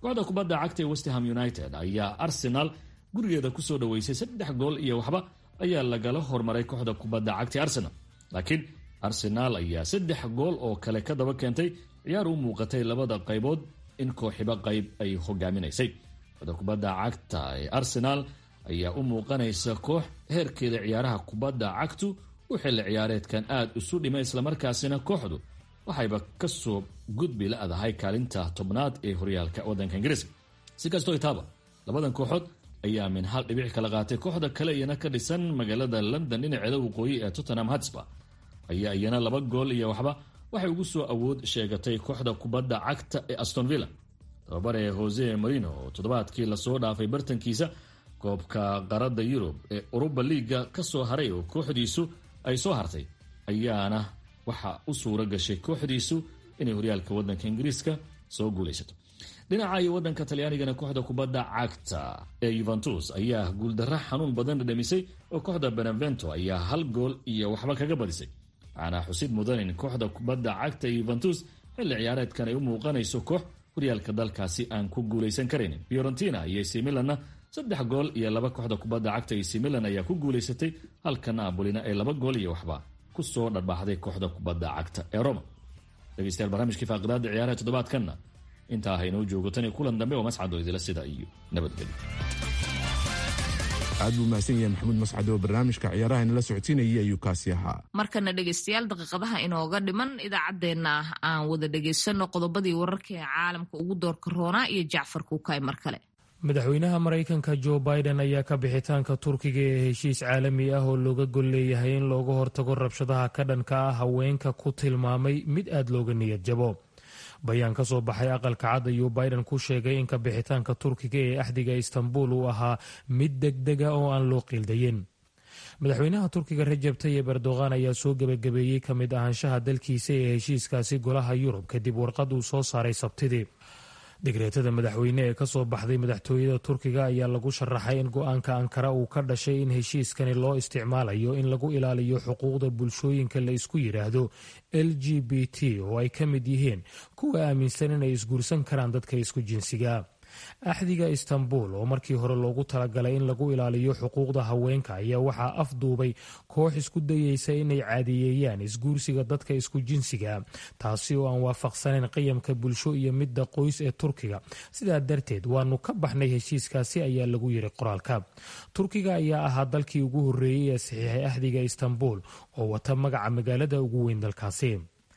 kooxda kubadda cagta ee westham united ayaa arsenal gurigeeda kusoo dhaweysay saddex gool iyo waxba ayaa lagala hormaray kooxda kubadda cagta arsenal laakiin arsenaal ayaa saddex gool oo kale ka daba keentay ciyaar u muuqatay labada qaybood in kooxiba qayb ay hogaaminaysay kooxda kubadda cagta ee arsenaal ayaa u muuqanaysa koox heerkeeda ciyaaraha kubadda cagtu u xilli ciyaareedkan aada isu dhimay islamarkaasina kooxdu waxayba kasoo gudbi la-dahay kaalinta tobnaad ee horyaalka wadanka ingiriiska si kastoo itaaba labadan kooxood ayaa min hal dhibic kala qaatay kooxda kale iyana ka dhisan magaalada london dhinaceeda waqooyi ee tottenham hatsba ayaa iyana laba gool iyo waxba waxay ugu soo awood sheegatay kooxda kubadda cagta ee aston villa tababare jose marino oo toddobaadkii lasoo dhaafay bartankiisa koobka qaradda yurub ee uruba liiga ka soo haray oo kooxdiisu ay soo hartay ayaana waxa u suura gashay kooxdiisu inay horyaalka wadanka ingiriiska soo guulaysato dhinaca iyo wadanka talyaanigana kooxda kubadda cagta ee yuventus ayaa guuldaro xanuun badan dhadhamisay oo kooxda benevento ayaa hal gool iyo waxba kaga badisay waxaana xusid mudan in kooxda kubadda cagta ee yuventus xilli ciyaareedkan ay u muuqanayso koox horyaalka dalkaasi aan ku guulaysan karaynin fiorentina iyo ac milanna saddex gool iyo laba kooxda kubadda cagta ac milan ayaa ku guulaysatay halka naabolina ay laba gool iyo waxba kusoo dharbaaxday kooxda kubadda cagta ee roma dhegeystayaal barnaamijkii faaqidaada ciyaaraha toddobaadkanna intaa haynoo joogo tan iyo kulan dambe oo mascado idila sida iyo nabadgelyo aad buu mahadsan yahay maxamuud mascad oo barnaamijka ciyaaraha inala socodsiinayay ayuu kaasi ahaa markana dhegeystayaal daqiiqadaha inooga dhiman idaacaddeenna aan wada dhegaysano qodobadii wararka ee caalamka ugu doorka roonaa iyo jacfar kuukay mar kale madaxweynaha maraykanka jo biden ayaa ka bixitaanka turkiga ee heshiis caalami ah oo looga gol leeyahay in looga hortago rabshadaha ka dhanka ah haweenka ku tilmaamay mid aada looga niyad jabo bayaan ka soo baxay aqalka cad ayuu biden ku sheegay in ka bixitaanka turkiga ee axdiga istanbul uu ahaa mid degdega oo aan loo qiildayin madaxweynaha turkiga rajab tayib erdogan ayaa soo gebagabeeyey ka mid ahaanshaha dalkiisa ee heshiiskaasi golaha yurub kadib warqad uu soo saaray sabtidii digreetada madaxweyne ee kasoo baxday madaxtooyada turkiga ayaa lagu sharaxay in go-aanka ankara uu ka dhashay in heshiiskani loo isticmaalayo in lagu ilaaliyo xuquuqda bulshooyinka la isku yidhaahdo l g b t oo ay ka mid yihiin kuwa aaminsan inay isguursan karaan dadka isku jinsiga axdiga istanbul oo markii hore loogu talagalay in lagu ilaaliyo xuquuqda haweenka ayaa waxaa afduubay koox isku dayeysa inay caadiyeeyaan isguursiga dadka isku jinsiga taasi oo aan waafaqsanayn qiyamka bulsho iyo midda qoys ee turkiga sidaa darteed waanu ka baxnay heshiiskaasi ayaa lagu yiri qoraalka turkiga ayaa ahaa dalkii ugu horreeyey ee saxiixay axdiga istanbul oo wata magaca magaalada ugu weyn dalkaasi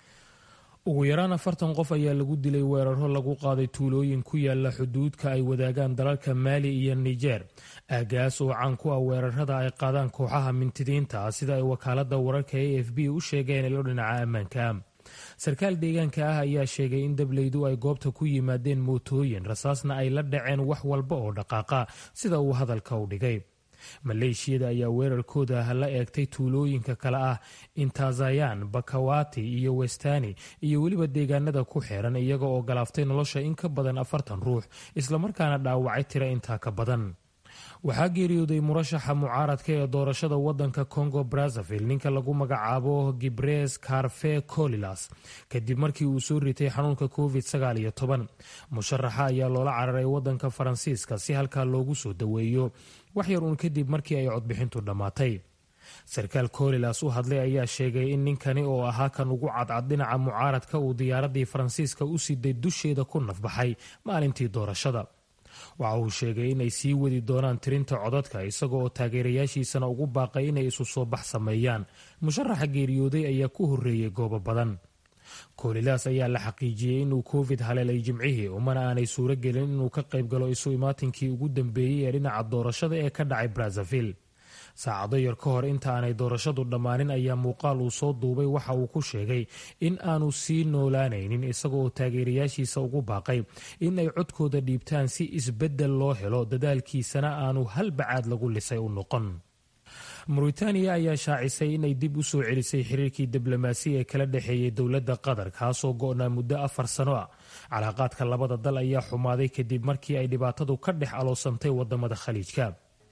ugu yaraan afartan qof ayaa lagu dilay weeraro lagu qaaday tuulooyin ku yaala xuduudka ay wadaagaan dalalka maali iyo niger aagaas oo caan ku ah weerarada ay qaadaan kooxaha mintidiinta ah sida ay wakaalada wararka a f b u sheegeen ilo dhinaca ammaanka sarkaal deegaanka ah ayaa sheegay in dableydu ay goobta ku yimaadeen mootooyin rasaasna ay la dhaceen wax walba oo dhaqaaqa sida uu hadalka u dhigay maleeshiyada ayaa weerarkooda la eegtay tuulooyinka kale ah intazayan bakawati iyo westani iyo weliba deegaanada ku xeeran iyaga oo galaaftay nolosha in ka badan afartan ruux islamarkaana dhaawacay tira intaa ka badan waxaa geeriyooday murashaxa mucaaradka ee doorashada wadanka congo brazzaville ninka lagu magacaabo gibres carfe colilas kadib markii uu soo ritay xanuunka covid sagaal iyo toban musharaxa ayaa loola cararay wadanka faransiiska si halkaa loogu soo daweeyo wax yar uun kadib markii ay codbixintu dhammaatay sarkaal colilas u hadlay ayaa sheegay in ninkani oo ahaa kan ugu cadcad dhinaca mucaaradka uu diyaaradii faransiiska u siday dusheeda ku nafbaxay maalintii doorashada waxa uu sheegay inay sii wadi doonaan tirinta codadka isaga oo taageerayaashiisana ugu baaqay inay isu soo bax sameeyaan musharaxa geeriyooday ayaa ku horreeyey goobo badan koolilaas ayaa la xaqiijiyey inuu covid haleelay jimcihii umana aanay suuro gelin inuu ka qayb galo isu imaatinkii ugu dambeeyey ee dhinaca doorashada ee ka dhacay brazzaville saacado yar ka hor inta aanay doorashadu dhammaanin ayaa muuqaal uu soo duubay waxa uu ku sheegay in aanu sii noolaanaynin isaga oo taageerayaashiisa ugu baaqay in ay codkooda dhiibtaan si isbeddel loo helo dadaalkiisana aanu hal bacaad lagu lisay u noqon muritaaniya ayaa shaacisay inay dib u soo celisay xiriirkii diblomaasi ee kala dhexeeyey dowladda qatar kaasoo go-naa muddo afar sano ah calaaqaadka labada dal ayaa xumaaday kadib markii ay dhibaatadu ka dhex aloosantay wadamada khaliijka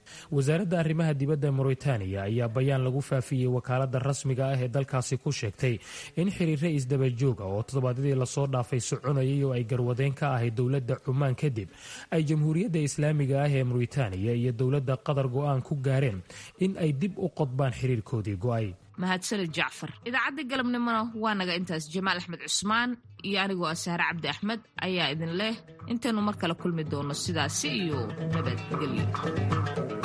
wasaaradda arrimaha dibadda mauritaniya ayaa bayaan lagu faafiyey wakaaladda rasmiga ah ee dalkaasi ku sheegtay in xiriirre isdabajoog ah oo toddobaadyadii lasoo dhaafay soconayay oo ay garwadeen ka ahayd dowladda cumaan kadib ay jamhuuriyadda islaamiga ah ee mauritaniya iyo dowladda qatar go-aan ku gaareen in ay dib u qodbaan xiriirkoodii go-ay mahadsanid jacfar idaacaddii galabnimona waa naga intaas jamaal axmed cusmaan iyo anigoo ah sahre cabdi axmed ayaa idin leh intaynu mar kale kulmi doono sidaasi iyo nabadgelyo